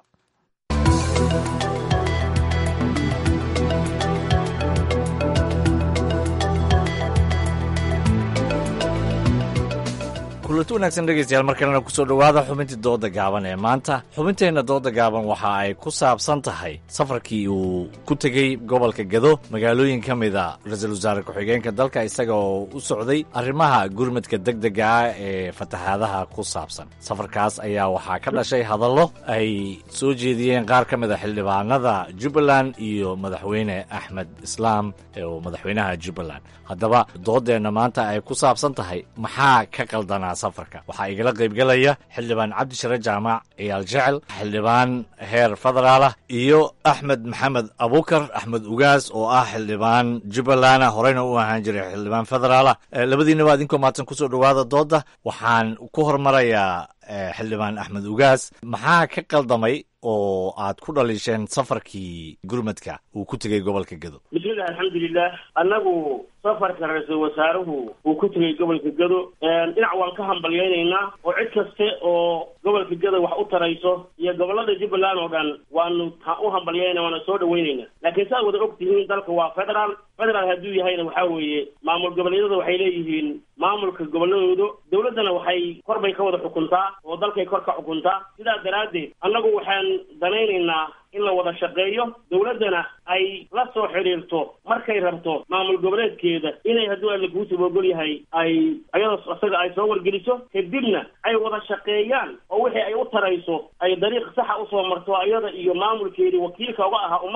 kulanti wanaagsan dhegeystayaal mar kalena kusoo dhowaada xubintii dooda gaaban ee maanta xubinteenna dooda gaaban waxa ay ku saabsan tahay safarkii uu ku tegey gobolka gado magaalooyin ka mida ra-iisul wasaare ku-xigeenka dalka isaga oo u socday arrimaha gurmadka degdega ah ee fatahaadaha ku saabsan safarkaas ayaa waxaa ka dhashay hadallo ay soo jeediyeen qaar ka mida xildhibaanada jubbaland iyo madaxweyne axmed islaam oo madaxweynaha jubbaland haddaba doodeenna maanta ay ku saabsan tahay maxaa ka qaldanaa safarka waxaa igala qaybgelaya xildhibaan cabdishare jaamac ciyaal jecel xildhibaan heer federaalah iyo axmed maxamed abukar axmed ugaas oo ah xildhibaan jubbalanda horeyna u ahaan jiray xildhibaan federaalah labadiinaba adinkoo maadsan kusoo dhowaada dooda waxaan ku hormarayaa xildhibaan axmed ugaas maxaa ka qaldamay oo aad ku dhaliisheen safarkii gurmadka uu ku tegey gobolka gado
bismillahi alxamdulilah annagu safarka ra-iisul wasaaruhu uu ku tegey gobolka gado dhinac waan ka hambalyaynaynaa oo cid kaste oo gobolka gado wax u tarayso iyo gobolada jubbaland oo dhan waanu u hambalyaynaa waana soo dhawaynaynaa laakiin saad wada og tihiin dalka waa federaal federaal hadduu yahayna waxaa weeye maamul goboleedyada waxay leeyihiin maamulka goboladooda dowladdana waxay kor bay ka wada xukuntaa oo dalkay kor ka xukuntaa sidaa daraaddeed annagu waxaan danaynaynaa in la wada shaqeeyo dowladdana ay la soo xidhiirto markay rabto maamul goboleedkeeda inay hadduu alla kuusib ogol yahay ay ayadoo isaga ay soo wargeliso kadibna ay wada shaqeeyaan oo wixii ay u tarayso ay dariiq saxa usoo marto ayada iyo maamulkeedii wakiilka uga ahaa ummadda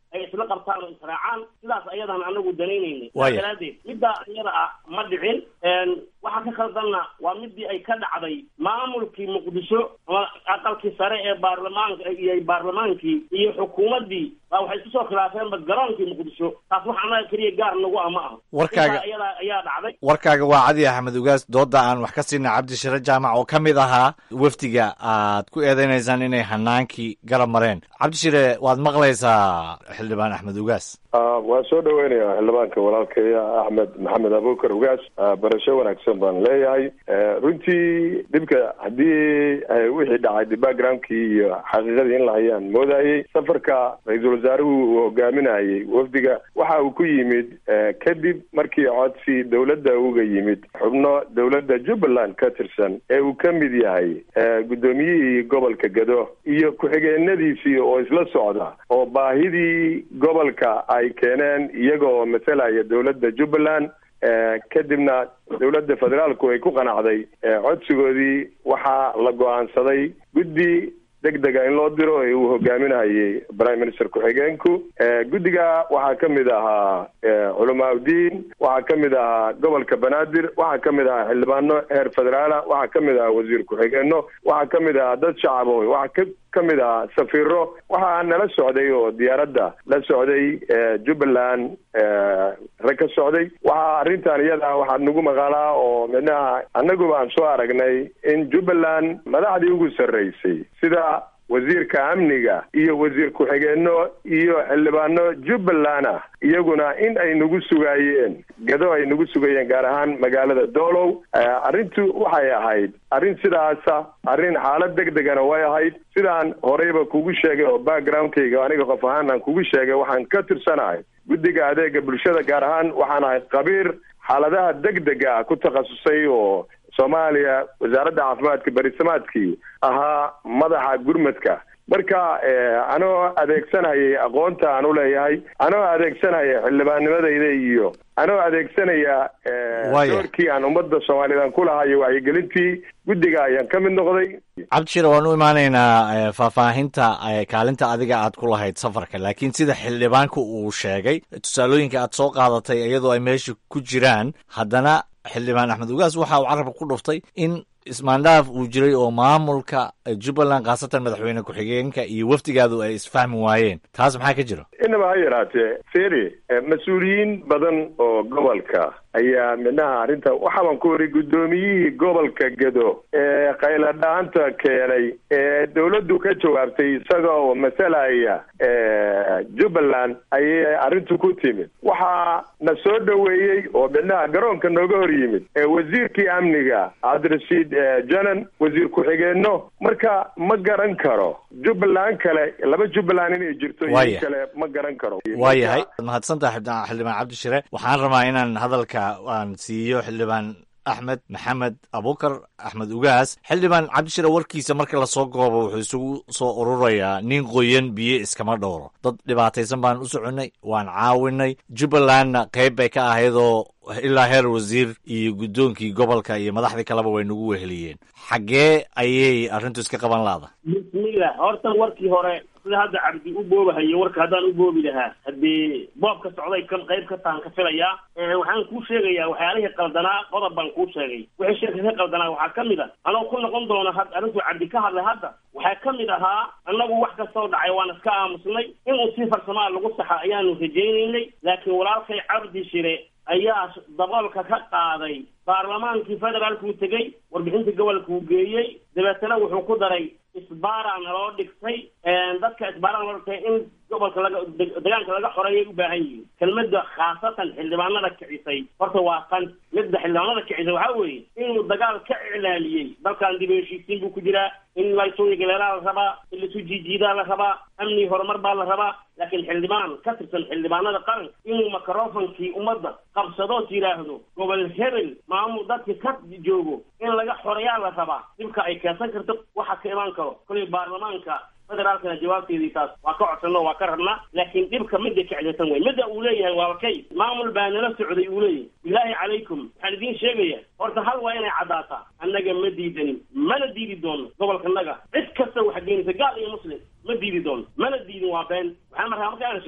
ay isla qabtaan oo israacaan sidaas ayadaan anagu danaynaynay
Waaya.
Sidaas daraaddeed middaa iyada ah ma dhicin Een, waxa ka khaldanna waa midii ay ka dhacday maamulkii muqdisho ama aqalkii sare ee baarlamaanka iyo baarlamaankii iyo xukuumaddii baa waxay isku soo khilaafeenba garoonkii muqdisho taas wax annaga keliya gaar nagu ah ma aha
Warkaaga-
Intaa iyada ayaa dhacday
warkaaga waa cadi axmed ugaas dooda aan wax ka siinay cabdishire jaamac oo ka mid ahaa wafdiga aad ku eedeynaysaan inay hanaankii garab mareen cabdishire waad maqlaysaa xildhibaan axmed ugaas
Ah, waan soo dhaweynayaa xildhibaanka walaalkaya axmed maxamed abuukar ugaas Ah, barasho wanaagsan baan leeyahay Eh, runtii dhibka haddii eh, wixii dhacay de backgroundkii iyo xaqiiqadii in la hayaan moodayey safarka ra-iisul wasaaruhu uu hogaaminayey wafdiga waxa uu ku yimid eh, kadib markii codsi dowladda uga yimid xubno dowladda jubbaland ka tirsan ee uu ka mid yahay eh, guddoomiyihii gobolka gado iyo ku-xigeenadiisii oo isla socda oo baahidii gobolka ay keeneen iyaga oo masalaya dowladda jubbaland Eh, kadibna dowladda federaalku ay ku qanacday eh, codsigoodii waxaa la go-aansaday guddi deg dega in loo diro ee uu hogaaminayay prime minister ku-xigeenku Eh, guddiga waxaa ka mid ahaa eh, culamaa udiin waxaa ka mid ahaa gobolka banaadir waxaa ka mid ahaa xildhibaano heer federaala waxaa ka mid ahaa wasiir ku-xigeenno waxaa ka mid ahaa dad shacabo waxaa ka ka mid ahaa safiiro waxaa nala socday oo diyaaradda la socday eh, jubbaland eh, rag ka socday waxaa arrintan iyada waxaad nagu maqalaa oo midnaha annaguba aan soo aragnay in jubbaland madaxdii ugu sarreysay sida wasiirka amniga iyo wasiir ku-xigeenno iyo xildhibaano jubbaland ah iyaguna in ay nagu sugaayeen gado ay nagu sugayeen gaar ahaan magaalada doolow Eh, arrintu waxay ahayd arrin sidaasa arrin xaalad deg degana way ahayd sidaan horeyba kugu sheegay oo backgroundkayga aniga qof ahaan aan kugu sheegay waxaan ka tirsanahay guddiga adeega bulshada gaar ahaan waxaan ahay khabiir xaaladaha deg dega ah ku takhasusay oo soomaaliya wasaaradda caafimaadka berisamaadkii ahaa madaxa gurmadka marka eh, anoo adeegsanayay aqoonta aan u leeyahay anoo adeegsanaya xildhibaannimadayda iyo anoo adeegsanaya eh,
Waaya.
doorkii aan ummadda soomaaliyeed aan ku lahayo wacyigelintii guddiga ayaan ka mid noqday
cabdishire waan u imaanaynaa eh, faahfaahinta eh, kaalinta adiga aad ku lahayd safarka laakiin sida xildhibaanku uu sheegay tusaalooyinka aad soo qaadatay iyadoo ay meesha ku jiraan haddana xildhibaan axmed ugaas waxa uu carabka ku dhuftay in ismaandhaaf uu jiray oo maamulka eh, jubbaland khaasatan madaxweyne ku-xigeenka iyo wafdigaadu ay isfahmi waayeen taas maxaa ka jira
inaba ha yaraatee feri eh, mas-uuliyiin badan oo gobolka ayaa midnaha arrinta waxaabaan ku wari guddoomiyihii gobolka gado ee qayladhaanta keenay ee dowladdu ka jawaabtay isaga oo masalaya eh, jubbaland ayay arrintu ku timid waxaa na soo dhoweeyey oo midnaha garoonka nooga hor yimid ee wasiirkii amniga cabdirashiid eh, janan wasiir ku-xigeenno marka ma garan karo jubbaland kale laba jubbaland inay jirto iyo
Waaya.
kale ma garan karo
waayahay mahadsantaha xildhibaan xildhibaan cabdishire waxaan rabaa inaan hadalka aan siiyo xildhibaan axmed maxamed abukar axmed ugaas xildhibaan cabdishire warkiisa marka lasoo goobo wuxuu isugu soo ururayaa nin qoyan biyo iskama dhowro dad dhibaataysan baan u soconnay waan caawinay jubbalandna qayb bay ka ahaydoo ilaa heer wasiir iyo guddoonkii gobolka iyo madaxdii kaleba way nagu weheliyeen xaggee ayay arrintu iska qaban laada
bismillah horta warkii hore sida hadda cabdi u boobahayo warka haddaan u boobi lahaa haddii boobka socday kan qayb ka tahan ka filayaa Eh, waxaan kuu sheegayaa waxyaalihii qaldanaa qodob baan kuu sheegay wixii shirka ka qaldanaa waxaa ka mid a anoo ku noqon doona had arrintuu cabdi ka hadlay hadda waxaa ka mid ahaa annagu wax kastoo dhacay waan iska aamusnay inuu si farsamaa lagu saxa ayaanu rajaynaynay laakiin walaalkay cabdi shire ayaa daboolka ka qaaday baarlamaankii federaalkuu tegey warbixinta gobolka uu geeyey dabeetana wuxuu ku daray isbaara naloo dhigtay dadka isbaara naloo dhigtay in gobolka laga deg- deegaanka laga xoreeyay u baahan yihiin kelmadda khaasatan xildhibaanada kicisay horta waa tan midda xildhibaanada kicisay waxaa weeye inuu dagaal ka iclaaliyey dalkan dib u heshiisiin buu ku jiraa in laysuga galeelaa la rabaa in laisu jiijiidaa la rabaa amni horumar baa la rabaa laakiin xildhibaan ka tirsan xildhibaanada qaranka inuu microfonkii ummadda qabsadood yidhaahdo gobol hebel maamul dadka ka joogo in laga xoreeyaa la rabaa dhibka ay keensan karto waxa ka imaan karo kolay baarlamaanka federaalkana jawaabteedii taas waa ka codsanno waa ka rabnaa laakiin dhibka midda kicdatan wey midda uu leeyahay waa kay maamul baa nala socday uu leeyahay bilaahi calaykum waxaan idiin sheegaya horta hal waa inay caddaataa annaga ma diidanin mana diidi doono gobolkanaga cid kasta waxa geenaysa gaal iyo muslim ma diidi doono mana diidin waa been waxaan markaa markaan sheego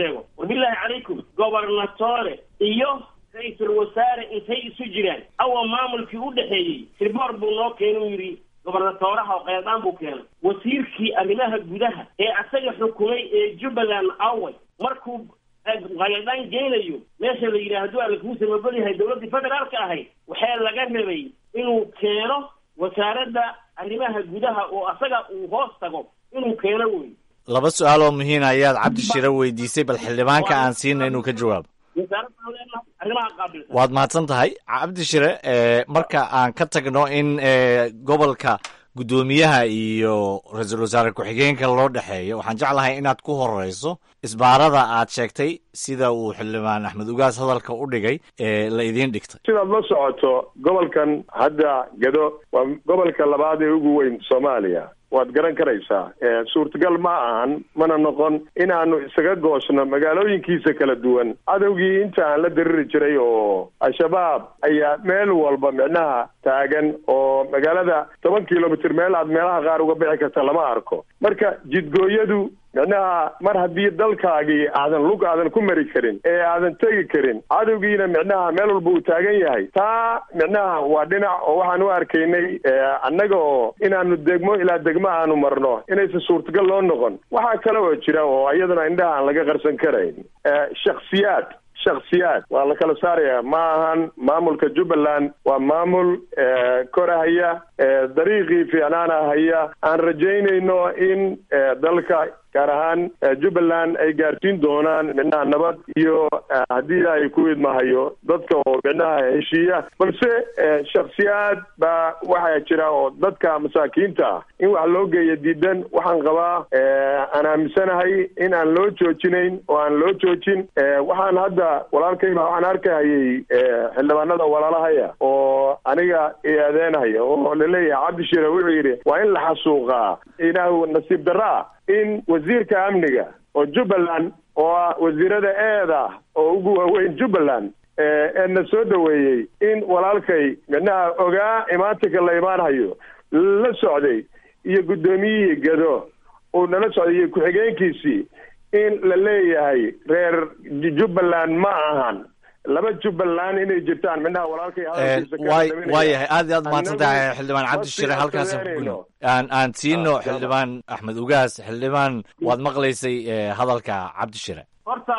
wabilaahi calaykum gobernatore iyo ra-iisul wasaare intay isu jiraan awa maamulkii u dhexeeyey sirboor buu noo keenay u yidhi gobernatooraha oo qeydaan buu keenay wasiirkii arrimaha gudaha ee asaga xukumay ee jubbaland away markuu qayadaan geynayo meesha la yidhaahdo alla kuu samabal yahay dowladdii federaalka ahayd waxaa laga rabay inuu keeno wasaaradda arrimaha gudaha oo asaga uu hoos tago inuu keeno wey
laba su-aal oo muhiim ayaad cabdi shire weydiisay bal xildhibaanka aan siina inuu ka jawaabo
wasaaraddan leenahay arrimaha qaabilsan
waad mahadsan tahay cabdi shire marka aan ka tagno in gobolka guddoomiyaha iyo ra-iisul wasaare ku-xigeenka loo dhexeeyo waxaan jeclahay inaad ku horeyso isbaarada aad sheegtay sida uu xildhibaan axmed ugaas hadalka u dhigay ee la idiin dhigtay
sidaad la socoto gobolkan hadda gado waa gobolka labaad ee ugu weyn soomaaliya waad garan karaysaa suurtagal ma ahan mana noqon inaanu isaga goosno magaalooyinkiisa kala duwan cadowgii inta aan la diriri jiray oo al-shabaab ayaa meel walba micnaha taagan oo magaalada toban kilomitr meel aad meelaha qaar uga bixi karta lama arko marka jidgooyadu micnaha mar haddii dalkaagii aadan lug aadan ku mari karin ee aadan tegi karin cadowgiina micnaha meel walba uu taagan yahay taa micnaha waa dhinac oo waxaan u arkaynay annaga oo inaanu degmo ilaa degmo aanu marno inaysan suurtagal loo noqon waxaa kale oo jira oo iyaduna indhaha aan laga qarsan karayn shaksiyaad shaksiyaad waa la kala saaraya ma ahan maamulka jubbaland waa maamul korahaya dariiqii fiicnaana haya aan rajaynayno in dalka gaar ahaan jubbaland ay gaarsiin doonaan micnaha nabad iyo haddii ay ku idmahayo dadka oo micnaha heshiiya balse shaksiyaad baa waxaa jira oo dadka masaakiinta ah in wax loo geeya diidan waxaan qabaa aan aaminsanahay in aan loo joojinayn oo aan loo joojin waxaan hadda walaalkayba waxaan arkahayay xildhibaanada walaalahaya oo aniga eedeenhaya oo laleeyahay cabdi shire wuxuu yidhi waa in la xasuuqaa inaa nasiib darraa in wasiirka amniga oo jubbaland oo ah wasiirada eeda oo ugu waaweyn jubbaland ee na soo dhoweeyey in walaalkay micnaha ogaa imaatinka la imaanhayo la socday iyo guddoomiyihii gado uu nala socday iyo ku-xigeenkiisii in la leeyahay reer jubbaland ma ahan laba jubbaland inay jirtaan midnaha walaalkay
waa yahay aad iyo aad mahadsan tahay xildhibaan cabdi shire halkaasaan ku gudno aan aan siino xildhibaan axmed ugaas xildhibaan waad maqlaysay hadalka cabdi shire
horta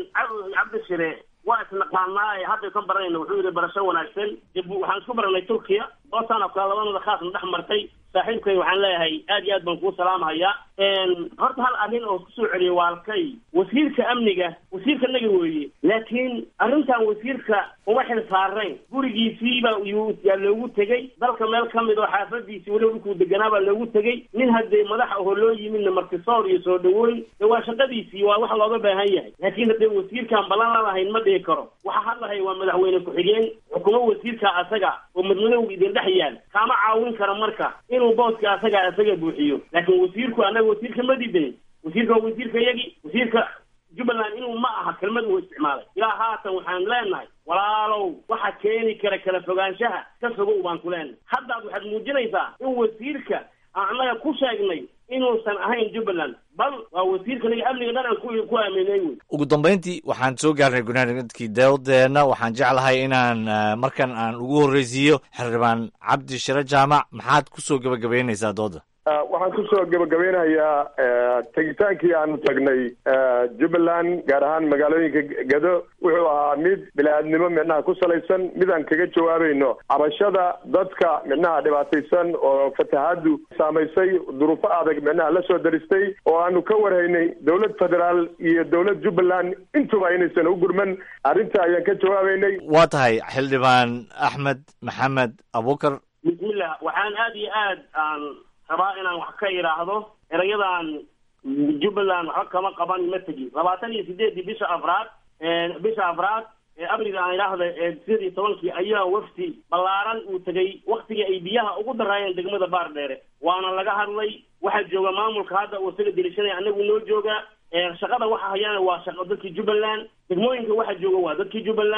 cabdi shire waa isnaqaanaa hadda ka baranayna wuxuu yidhi barasho wanaagsan waxaan isku baranay turkiya oo sana kale labadooda khaasna dhex martay saaxiibkay waxaan leeyahay aad iyo aad baan kuu salaamhayaa horta hal arrin oo kusoo celiyay waalkay wasiirka amniga wasiirka naga weeye laakiin arrintan wasiirka uma xil saarayn gurigiisiiba yaa loogu tegey dalka meel ka mid oo xaafadiisii weliba dhulkuu deganaa baa loogu tegey nin haddee madax ahoo loo yimidna martisoor iyo soo dhaweyn de waa shaqadiisii waa wax looga baahan yahay laakiin haddee wasiirkaan ballan la lahayn ma dhihi karo waxa hadlahay waa madaxweyne ku-xigeen xukumo wasiirka asaga oo madmadowga idin dhex yaal kaama caawin kara marka inuu booska asaga asaga buuxiyo laakiin wasiirku annaga wasiirka ma diidayn wasiirka waa wasiirka yagi wasiirka jubbaland inuu ma aha kelmad uu isticmaalay ilaa haatan waxaan leenahay walaalow waxa keeni kara kala fogaanshaha ka fogow baan ku leenahay haddaad waxaad muujinaysaa in wasiirka aan annaga ku sheegnay inuusan ahayn jubbaland bal waa wasiirka naga amniga dhan aan ku ku aaminay wey
ugu dambeyntii waxaan soo gaarnay gunaanadkii dawdeena waxaan jeclahay inaan markan aan ugu horreysiiyo xildhibaan cabdi shire jaamac maxaad kusoo gebagabeynaysaa dooda
waxaan kusoo gebagabeynayaa tegitaankii aanu tagnay jubbaland gaar ahaan magaalooyinka gado wuxuu ahaa mid bili-aadnimo micnaha ku salaysan mid aan kaga jawaabayno cabashada dadka micnaha dhibaataysan oo fatahaadu saamaysay duruufo adag micnaha la soo daristay oo aanu ka warhaynay dowlad federaal iyo dowlad jubbaland intuba inaysan u gurman arrinta ayaan ka jawaabaynay
waa tahay xildhibaan axmed maxamed abukar
bismillah waxaan aada iyo aad aan rabaa inaan wax ka idhaahdo erayadan jubbaland waxba kama qaban ma tegi labaatan iyo sideedii bisha afraad bisha afraad ee abriga aan idhaahda ee sidii tobankii ayaa wafdi ballaaran uu tegay waktigii ay biyaha ugu daraayeen degmada baardheere waana laga hadlay waxaa jooga maamulka hadda uu isaga dirishanaya anagu noo jooga shaqada waxa hayaana waa shaqa dadkii jubbaland degmooyinka waxa jooga waa dadkii jubbaland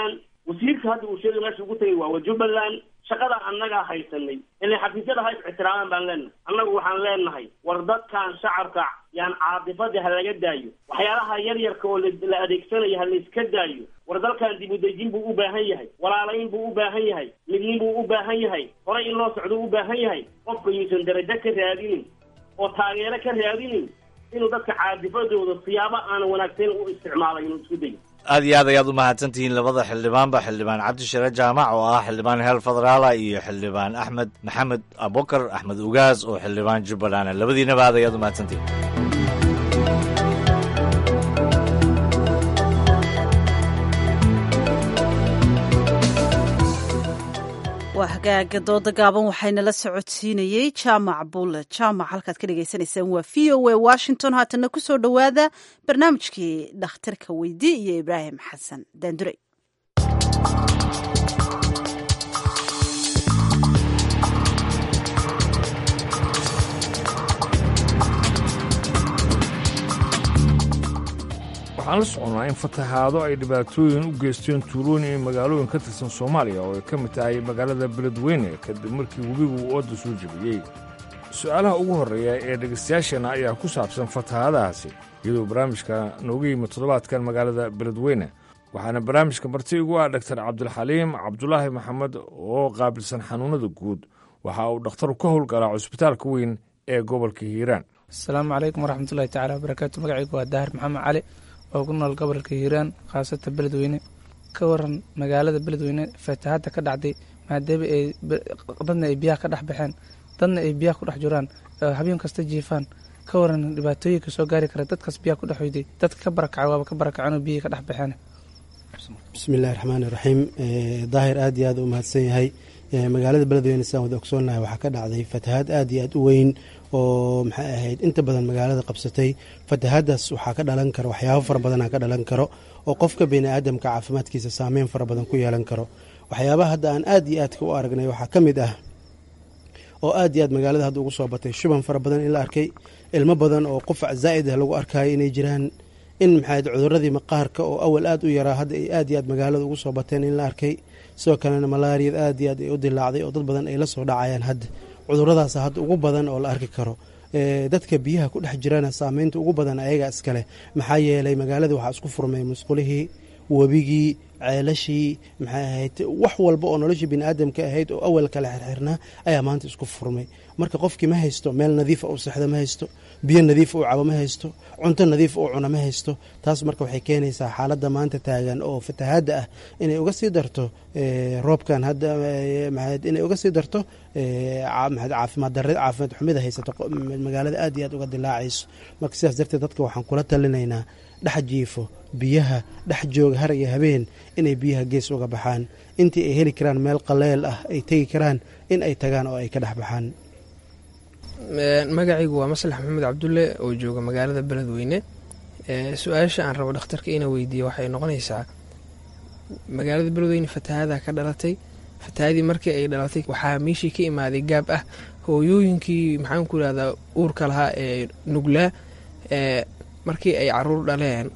wasiirka hadda uu sheegay meesha ugu tegay waa wa jubbaland shaqada annagaa haysanay ilay xafiisyada ha is ixtiraamaan baan leenahay annagu waxaan leenahay war dadkan shacabka yaan caadifada ha laga daayo waxyaalaha yar yarka oo la adeegsanayo ha layska daayo war dalkan dib u dejin buu u baahan yahay walaalayn buu u baahan yahay midnin buu u baahan yahay horay in loo socdo u baahan yahay qofka yuusan darajo ka raadinin oo taageero ka raadinin inuu dadka caadifadooda siyaabo aanan wanaagsayn u isticmaalay inuu isku dayo
aad iyo aad ayaad u mahadsantihiin labada xildhibaanba xildhibaan cabdishare jaamac oo ah xildhibaan heer federaala iyo xildhibaan axmed maxamed abukar axmed ugaas oo xildhibaan jubbaland labadiinaba aad ayaad u mahadsantihiin
waa hagaaga dooda gaaban waxayna la socodsiinayey jaamac bulle jaamac halkaad ka dhagaysanaysaan waa v o a washington haatana ku soo dhowaada barnaamijkii dhakhtarka weydi iyo ibraahim xasan daandurey
waxaan la soconnaa in fatahaado ay dhibaatooyin u geysteen tuulooyin iyo magaalooyin ka tirsan soomaaliya oo ay ka mid tahay magaalada beledweyne kadib markii webigu uu ooda soo jebiyey su'aalaha ugu horreeya ee dhegaystayaasheenna ayaa ku saabsan fatahaadahaasi iyadoo barnaamijka nooga yimid toddobaadkan magaalada beledweyne waxaana barnaamijka marti igu ah dhaktar cabdulxaliim cabdulaahi maxamed oo qaabilsan xanuunnada guud waxa uu dhakhtaru ka howlgalaa cusbitaalka weyn ee gobolka hiiraan
asalaamu calaykum waraxmatullahi tacala wabarakaatu magacaygu waa daahir maxamed cali oo ku nool gobolka hiiraan khaasata beledweyne ka waran magaalada beledweyne fatahaadda ka dhacday maadaama ay dadna ay biyaha ka dhex baxeen dadna ay biyaha ku dhex jiraan habeen kasta jiifaan ka waran dhibaatooyinka soo gaari kara dadkaas biyaha ku dhex weyday dadka ka barakaca waaba ka barakaceen oo biyihii ka dhex baxeen
bismillahi raxmaani raxiim daahir aad iyo aad u mahadsan yahay magaalada beledweyne sidaan wada ogsoonnahay waxaa ka dhacday fatahaad aad iyo aad u weyn oo maxay ahayd inta badan magaalada qabsatay fatahaadaas waxaa ka dhalan karo waxyaabo fara badana ka dhalan karo oo qofka bini aadamka caafimaadkiisa saameyn fara badan ku yeelan karo waxyaabaha hadda aan aad iyo aadka u aragnay waxaa ka mid ah oo aad iyo aad magaalada hadda ugu soo batay shuban fara badan in la arkay ilmo badan oo qufac zaa'id ah lagu arkayo inay jiraan in maxayd cuduradii maqaarka oo awal aad u yaraa hadda ay aad iyo aad magaalada ugu soo bateen in la arkay sidoo kalena malaariyad aad iyo aad ay u dilaacday oo dad badan ay la soo dhacayaan hadda cuduradaas hadda ugu badan oo la arki karo dadka biyaha ku dhex jirana saameynta ugu badan ayaga iskale maxaa yeelay magaalada waxaa isku furmay musqulihii webigii ceelashii maxay ahayd wax walba oo noloshii biniaadamka ahayd oo awal kale xirxirnaa ayaa maanta isku furmay marka qofkii ma haysto meel nadiifa uu sexdo ma haysto biyo nadiif uu cabo ma haysto cunto nadiif uu cuno ma haysto taas marka waxay keenaysaa xaaladda maanta taagan oo fatahaadda ah inay uga sii darto roobkan hadda inay uga sii darto caafimaad darre caafimaad xumida haysato magaalada aad iyo aad uga dilaacayso marka sidaas darteed dadka waxaan kula talinaynaa dhex jiifo biyaha dhex jooga har iyo habeen inay biyaha gees uga baxaan intii ay heli karaan meel qaleel ah ay tegi karaan in ay tagaan oo ay ka dhex baxaan
magacaygu waa maslax maxamed cabdulle oo jooga magaalada beledweyne su-aasha aan rabo dhakhtarka ina weydiiye waxay noqonaysaa magaalada beledweyne fatahaada ka dhalatay fatahaadii markii ay dhalatay waxaa meeshii ka imaaday gaab ah hooyooyinkii maxaan ku irahdaa uurka lahaa ee nuglaa markii ay caruur dhaleen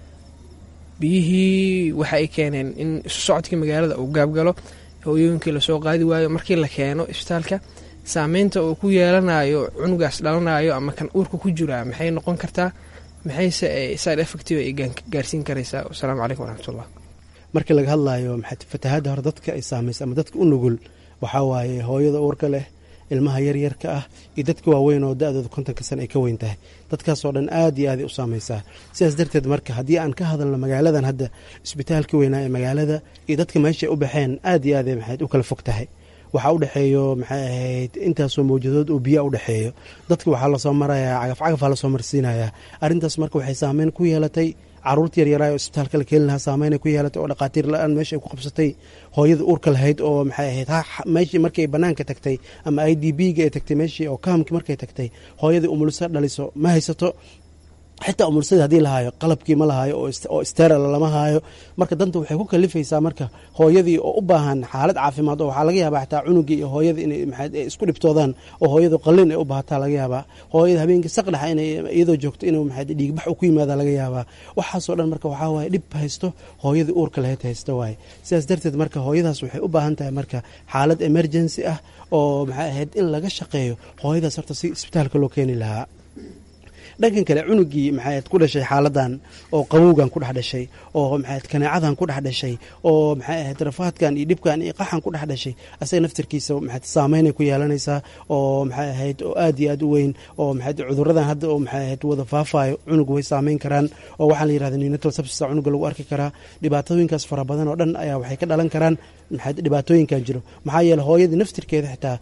biyihii waxa ay keeneen in isu socodkii magaalada uu gaabgalo hooyooyinkii lasoo qaadi waayo markii la keeno isbitaalka saameynta uu ku yeelanayo cunugaas dhalanayo ama kan uurka ku jiraa maxay noqon kartaa maxayse side effective ay gaarsiin karaysaa wasalaamu calaykum waraxmatullah
markii laga hadlayo fatahaadda hore dadka ay saamaysa ama dadka u nugul waxaa waaye hooyada uurka leh ilmaha yaryarka ah iyo dadka waaweyn oo da-dooda kontonka sana ay ka weyn tahay dadkaasoo dhan aad iyo aaday u saamaysaa sidaas darteed marka haddii aan ka hadalno magaaladan hadda isbitaalka weynaa ee magaalada iyo dadka meeshay u baxeen aad iyo aaday maxayd u kala fog tahay waxaa udhexeeyo maxay ahayd intaasoo mawjadood oo biyaa udhexeeyo dadka waxaa lasoo marayaa cagaf cagafaa lasoo marsiinayaa arrintaas marka waxay saameyn ku yeelatay caruurta yaryaraay oo isbitaalka la keeni lahaa saameynay ku yeelatay oo dhaqaatiir la-aan meesha ay ku qabsatay hooyada uurka lahayd oo maxay ahayd meeshii markay banaanka tagtay ama i d b ga ay tagtay meeshii oo kahamkii markay tagtay hooyadii umulisa dhaliso ma haysato xitaa umursada haddii la haayo qalabkii ma lahaayo oo steril lama haayo marka danta waxay ku kalifaysaa marka hooyadii oo u baahan xaalad caafimaad oo waxaa laga yaabaa xitaa cunugii iyo hooyadii inay maxay isku dhibtoodaan oo hooyadu qalin ay u baahataa laga yaabaa hooyada habeenkii saqdhexa inay iyadoo joogto inuu maxay dhiigbax u ku yimaada laga yaabaa waxaasoo dhan marka waxaa waaye dhib haysto hooyadii uurka lahayd haysto waaye sidaas darteed marka hooyadaas waxay u baahan tahay marka xaalad emergency ah oo maxay ahayd in laga shaqeeyo hooyadaas horta si isbitaalka loo keeni lahaa dhankan kale cunugii maxaad ku dhashay xaaladan oo qabowgan ku dhex dhashay oo maxaad kanaacadan ku dhex dhashay oo maxay ahayd rafaadkan iyo dhibkan iyo qaxan ku dhex dhashay asaga naftarkiisa maxaad saameynay ku yeelanaysaa oo maxay ahayd oo aad iyo aad u weyn oo maxayd cuduradan hadda oo maxay ahayd wada faafayo cunuga way saameyn karaan oo waxaa la yirahda neonatal sepsis cunuga lagu arki karaa dhibaatooyinkaas fara badan oo dhan ayaa waxay ka dhalan karaan maxayd dhibaatooyinkan jiro maxaa yeele hooyadii naftirkeeda xitaa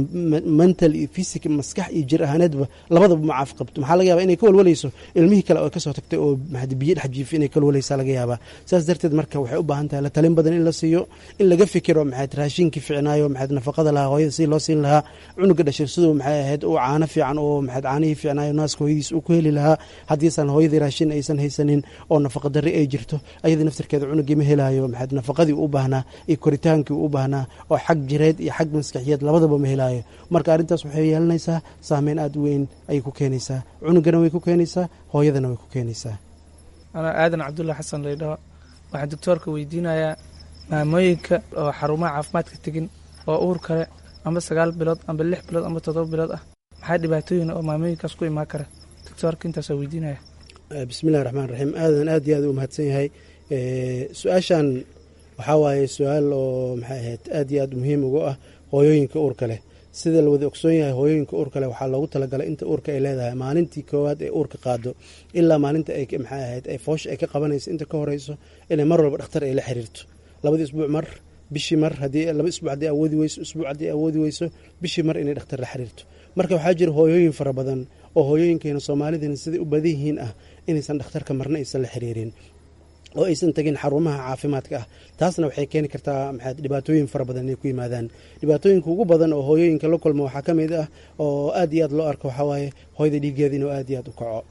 mental iyo physic maskax iyo jir ahaaneedba labadaba ma caaf qabto maxaa laga yaba inay ka walwalayso ilmihii kale oo kasoo tagtay oo maxayd biyo dhex jiifi inay ka walwalaysaa laga yaabaa saas darteed marka waxay u baahan tahay la talin badan in la siiyo in laga fikiro maxayd raashinkii ficnaayo maxayd nafaqada lahaa hooyada si loo siin lahaa cunuga dhashay siduu maxay ahayd uu caano fiican oo maxayd caanihii ficnaayo naaska hooyadiis uu ku heli lahaa haddiisan hooyadii raashin aysan haysanin oo nafaqa darri ay jirto ayadii naftirkeeda cunugii ma helaayo maxayd nafaqadii u baahnaa iyo koritaankii u baahnaa oo xag jireed iyo xag maskaxiyeed labadaba ma helaayo marka arrintaas waxay yeelanaysaa saameyn aada u weyn ayay ku keenaysaa cunugana way ku keenaysaa hooyadana way ku keenaysaa
anaa aadan cabdulla xasan laydhaho waxaan doctoorka weydiinayaa maamooyinka oo xarumaha caafimaadka tegin oo uur kale amba sagaal bilood amba lix bilood amba toddoba bilood ah maxaa dhibaatooyin oo maamooyinkaas ku imaan kara doctoorka intaasaa weydiinaya
bismillahi raxmaan raxiim aadan aad iyo aad u mahadsan yahay su-aashan waxaa waaye su-aal oo maxay ahayd aad iyo aad muhiim ugu ah hooyooyinka uurka leh sida la wada ogsoon yahay hooyooyinka uurka leh waxaa loogu talagalay inta uurka ay leedahay maalintii koowaad ee uurka qaado ilaa maalinta ay maxay ahayd ay foosha ay ka qabanayso inta ka horeyso inay mar walba dhakhtar ay la xiriirto labadii isbuuc mar bishii mar haddii laba isbuuc haddii awoodi weyso isbuuc haddii awoodi weyso bishii mar inay dhakhtar la xiriirto marka waxaa jira hooyooyin fara badan oo hooyooyinkeena soomaalideena siday u badan yihiin ah inaysan dhakhtarka marna aysan la xiriirin oo aysan tegin xarumaha caafimaadka ah taasna waxay keeni kartaa maxaad dhibaatooyin fara badan inay ku yimaadaan dhibaatooyinka ugu badan oo hooyooyinka la kulma waxaa ka mid ah oo aad iyo aad loo arko waxaa waaye hooyada dhiiggeeda inuu aad iyo aad u kaco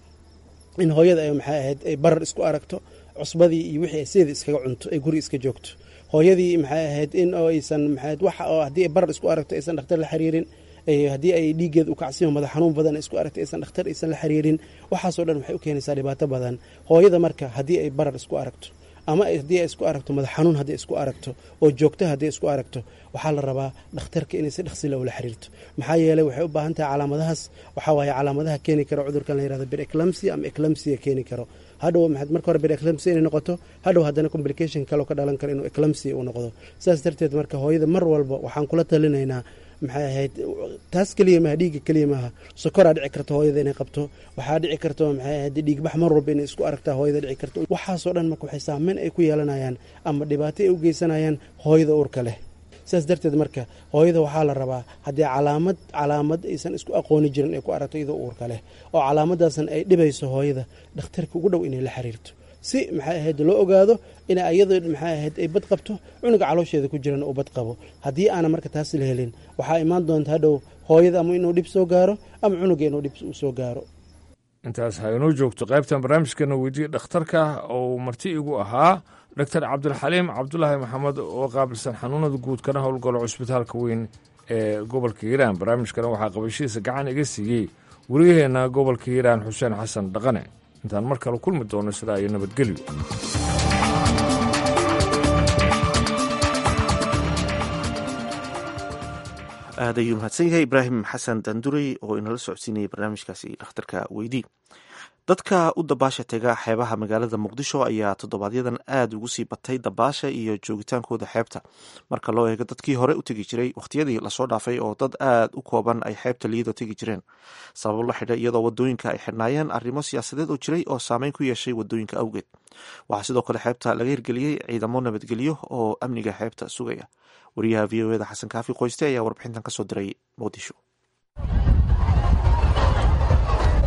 in hooyada ay maxay ahayd ay barar isku aragto cusbadii iyo wixii sideeda iskaga cunto ay guri iska joogto hooyadii maxay ahayd in oo aysan maxayd wax oo haddii ay barar isku aragto aysan dhakhtar la xiriirin haddii ay dhiiggeeda u kacsiyo madax xanuun badan isku aragto aysan dhakhtar aysan la xiriirin waxaasoo dhan waxay u keenaysaa dhibaato badan hooyada marka haddii ay barar isku aragto ama haddii ay isku aragto madax xanuun haddii isku aragto oo joogto haddii isku aragto waxaa la rabaa dhakhtarka inay si dhaqsila ula xiriirto maxaa yeeley waxay u baahan tahay calaamadahaas waxaa waaye calaamadaha keeni karo cudurkan la yirahdo bireclamsia ama eclamsia keeni karo hadhow maxaad marka hore bireclamsia inay noqoto hadhow haddana complication kaleo ka dhalan karo inuu eclamsia uu noqdo sidaas darteed marka hooyada mar walba waxaan kula talinaynaa maxay ahayd taas keliya maaha dhiigga keliya maaha sokoraa dhici karta hooyada inay qabto waxaa dhici karta maxay ahayd dhiigbax mar walba inay isku aragtaa hooyada dhici karto waxaasoo dhan marka waxay saameyn ay ku yeelanayaan ama dhibaato ay u geysanayaan hooyada uurka leh sidaas darteed marka hooyada waxaa la rabaa haddii calaamad calaamad aysan isku aqooni jirin ay ku aragto iyadoo uurka leh oo calaamadaasan ay dhibayso hooyada dhakhtarka ugu dhow inay la xiriirto si maxay ahayd loo ogaado ina iyadoo maxay ahayd ay bad qabto cunuga caloosheeda ku jiran uu bad qabo haddii aana marka taas la helin waxaa imaan doonta hadhow hooyada ama inuu dhib soo gaaro ama cunuga inuu dhib u soo gaaro
intaas ha inoo joogto qaybtan barnaamijkana weydiye dhakhtarka oo marti igu ahaa doctor cabdilxaliim cabdulaahi maxamed oo qaabilsan xanuunada guud kana howlgalo cusbitaalka weyn ee gobolka hiiraan barnaamijkana waxaa qabashihiisa gacan iga siiyey wariyaheenna gobolka hiiraan xuseen xasan dhaqane intaan mar kale kulmi doono sidaa iyo nabadgelyo
aad ayuu mahadsan yahay ibraahim xasan dandurey oo inala socodsiinayay barnaamijkaasi dhakhtarka weydii dadka u dabaasha tega xeebaha magaalada muqdisho ayaa toddobaadyaddan aada ugu sii batay dabaasha iyo joogitaankooda xeebta marka loo eego dadkii hore u tegi jiray wakhtiyadii lasoo dhaafay oo dad aada u kooban ay xeebta liyadoo tegi jireen sabab la xidha iyadoo wadooyinka ay xidhnaayeen arrimo siyaasadeed oo jiray oo saameyn ku yeeshay wadooyinka awgeed waxaa sidoo kale xeebta laga hirgeliyey ciidamo nabadgelyo oo amniga xeebta sugaya wariyaha v o eda xasan kaafi qoyste ayaa warbixintan kasoo diray muqdisho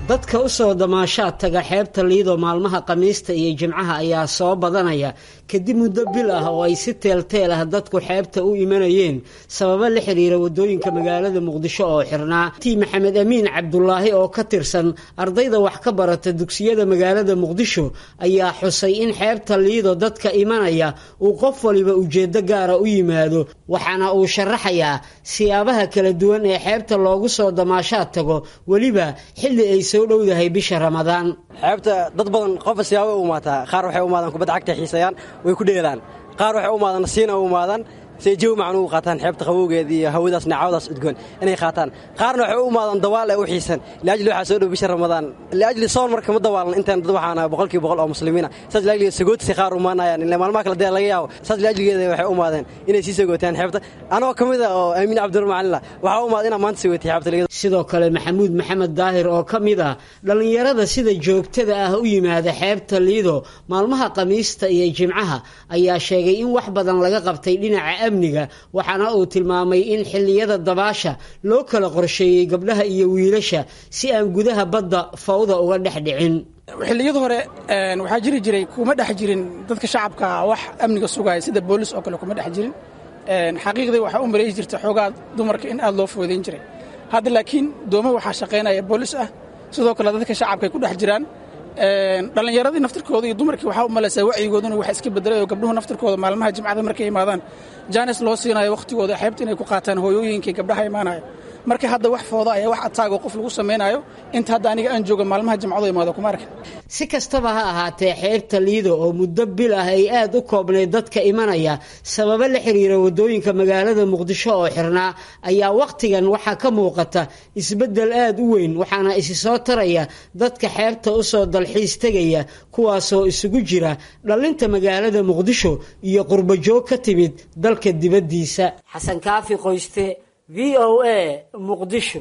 dadka u soo damaashaad taga xeebta liido maalmaha khamiista iyo jimcaha ayaa soo badanaya kadib muddo bil ah oo ay si teelteel ah dadku xeebta u imanayeen sababo la xiriira waddooyinka magaalada muqdisho oo xirnaa tii maxamed amiin cabdulaahi oo ka tirsan ardayda wax ka barata dugsiyada magaalada muqdisho ayaa xusay in xeebta liido dadka imanaya uu qof waliba ujeeddo gaara u yimaado waxaana uu sharaxayaa siyaabaha kala duwan ee xeebta loogu soo damaashaad tago weliba xilli ay soo dhowdahay bisha ramadaan
xeebta dad badan qofa siyaaba u imaataa qaar waxay u imaadaan kubadda cagta xiisayaan way ku dheelaan qaar waxay u imaadaan nasiina u imaadaan say jawi macnu u qaataan xeebta qabowgeeda iyo hawadaas naacawadaas udgoon inay qaataan qaarna waxay u imaadaan dawaal ee u xiisan liajli waxaa soo dhow bisha ramadaan liajli soon marka ma dawaalan intaan dad waxaana boqolkiiba boqol oo muslimiina saas liajliga sagootisi qaar umaanayaan ile maalmaha kale dee laga yaabo saas liajligeeda waxay u imaadeen inay sii sagootaan xeebta anoo ka mid a oo aamiin cabdiraxmaanillah waxaa u imaada inaan maanta sagootay xeebta liga
sidoo kale maxamuud maxamed daahir oo ka mid ah dhallinyarada sida joogtada ah u yimaada xeebta liido maalmaha khamiista iyo jimcaha ayaa sheegay in wax badan laga qabtay dhinaca amniga waxaana uu tilmaamay in xilliyada dabaasha loo kala qorsheeyey gabdhaha iyo wiilasha si aan gudaha badda fawda uga dhex dhicin
xilliyada hore waxaa jiri jiray kuma dhex jirin dadka shacabka wax amniga sugaya sida boolis oo kale kuma dhex jirin xaqiiqdii waxaa u maleeyi jirta xoogaa dumarka in aad loo foodayn jiray hadda laakiin dooma waxaa shaqaynaya boolis ah sidoo kale dadka shacabka ay ku dhex jiraan dhallinyaradii naftirkooda iyo dumarkii waxaa u malaysaa wacyigooduna waxa iska bedelay oo gabdhuhu naftirkooda maalmaha jimcada markay imaadaan jaanis loo siinayo wakhtigooda xeebta inay ku qaataan hooyooyinkii gabdhaha imaanaya marka hadda wax fooda ayaa wax ataago qof lagu samaynayo inta hadda aniga aan jooga maalmaha jimcadu imaado kuma arkin
si kastaba ha ahaatee xeebta liido oo muddo bil ah ay aad u koobnayd dadka imanaya sababo la xiriira waddooyinka magaalada muqdisho oo xirnaa ayaa wakhtigan waxaa ka muuqata isbeddel aad u weyn waxaana isi soo taraya dadka xeebta u soo dalxiis tegaya kuwaasoo isugu jira dhallinta magaalada muqdisho iyo qurbajoog ka timid dalka dibaddiisa xasan kaafi qoyste v o a muqdisho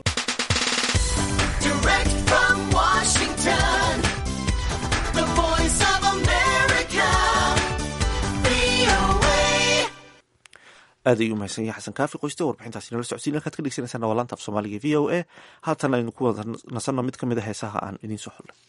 aad ayuu mahadsan yahay xasan kaafi qoyste warbixintaasi nala socodsiin halkaad ka dhegeysanaysaa waa laanta af soomaaliga v o a haatan aynu ku wada nasanno mid ka mid a heesaha aan idiin soo xullay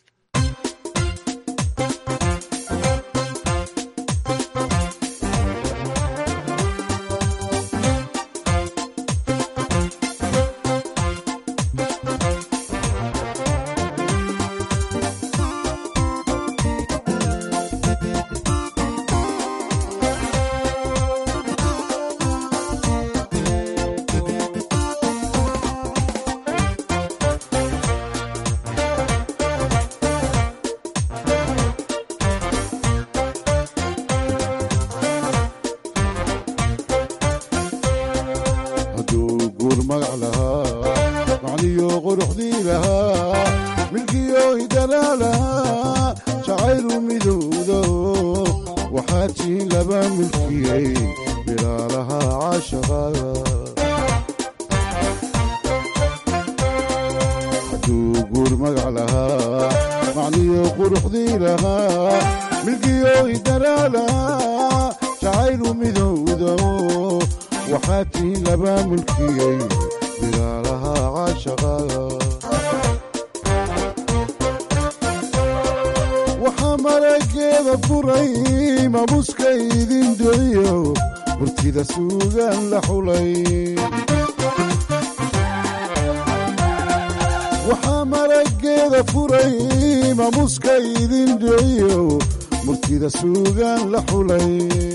waxaa marageeda furay maamuuska idin dhiciyo murtida suugaan la xulay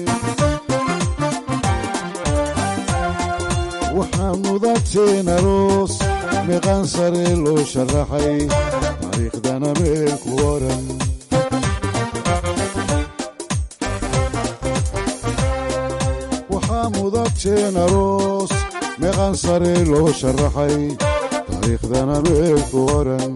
waxaa mudateen aroos meeqaan sare loo sharaxay taariikhdana meel ku oran waxaa mudateen aroos meeqaan sare loo sharaxay taariikhdana meel ku oran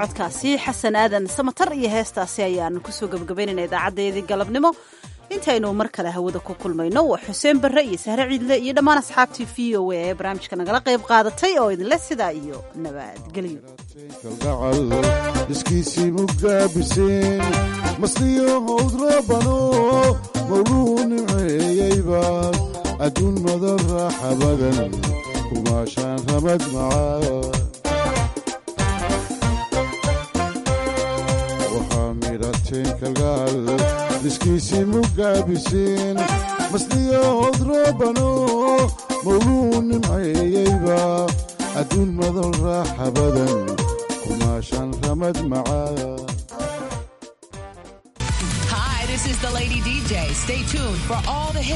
codkaasi xasan aadan samatar iyo heestaasi ayaanu kusoo gebagabaynayna idaacadeedii galabnimo intaynu mar kale hawada ku kulmayno waa xuseen barre iyo sahre ciidle iyo dhammaan asxaabtii v o a ee barnaamijka nagala qayb qaadatay oo idinle sidaa iyo nabadgelyo
kalgacal iskiisii mugaabiseen masliyo howd rabano mawluu nimceeyeyba adduun madan raaxa badan kumaashaan ramad macaa waxaa midhateen kalgacal iskiisii mugaabiseen masliyo howd rabano mawluu nimceeyeyba adduun madan raaxa badan kumaashaan ramad macaa
Hi, this is the Lady DJ. Stay tuned for all the hits.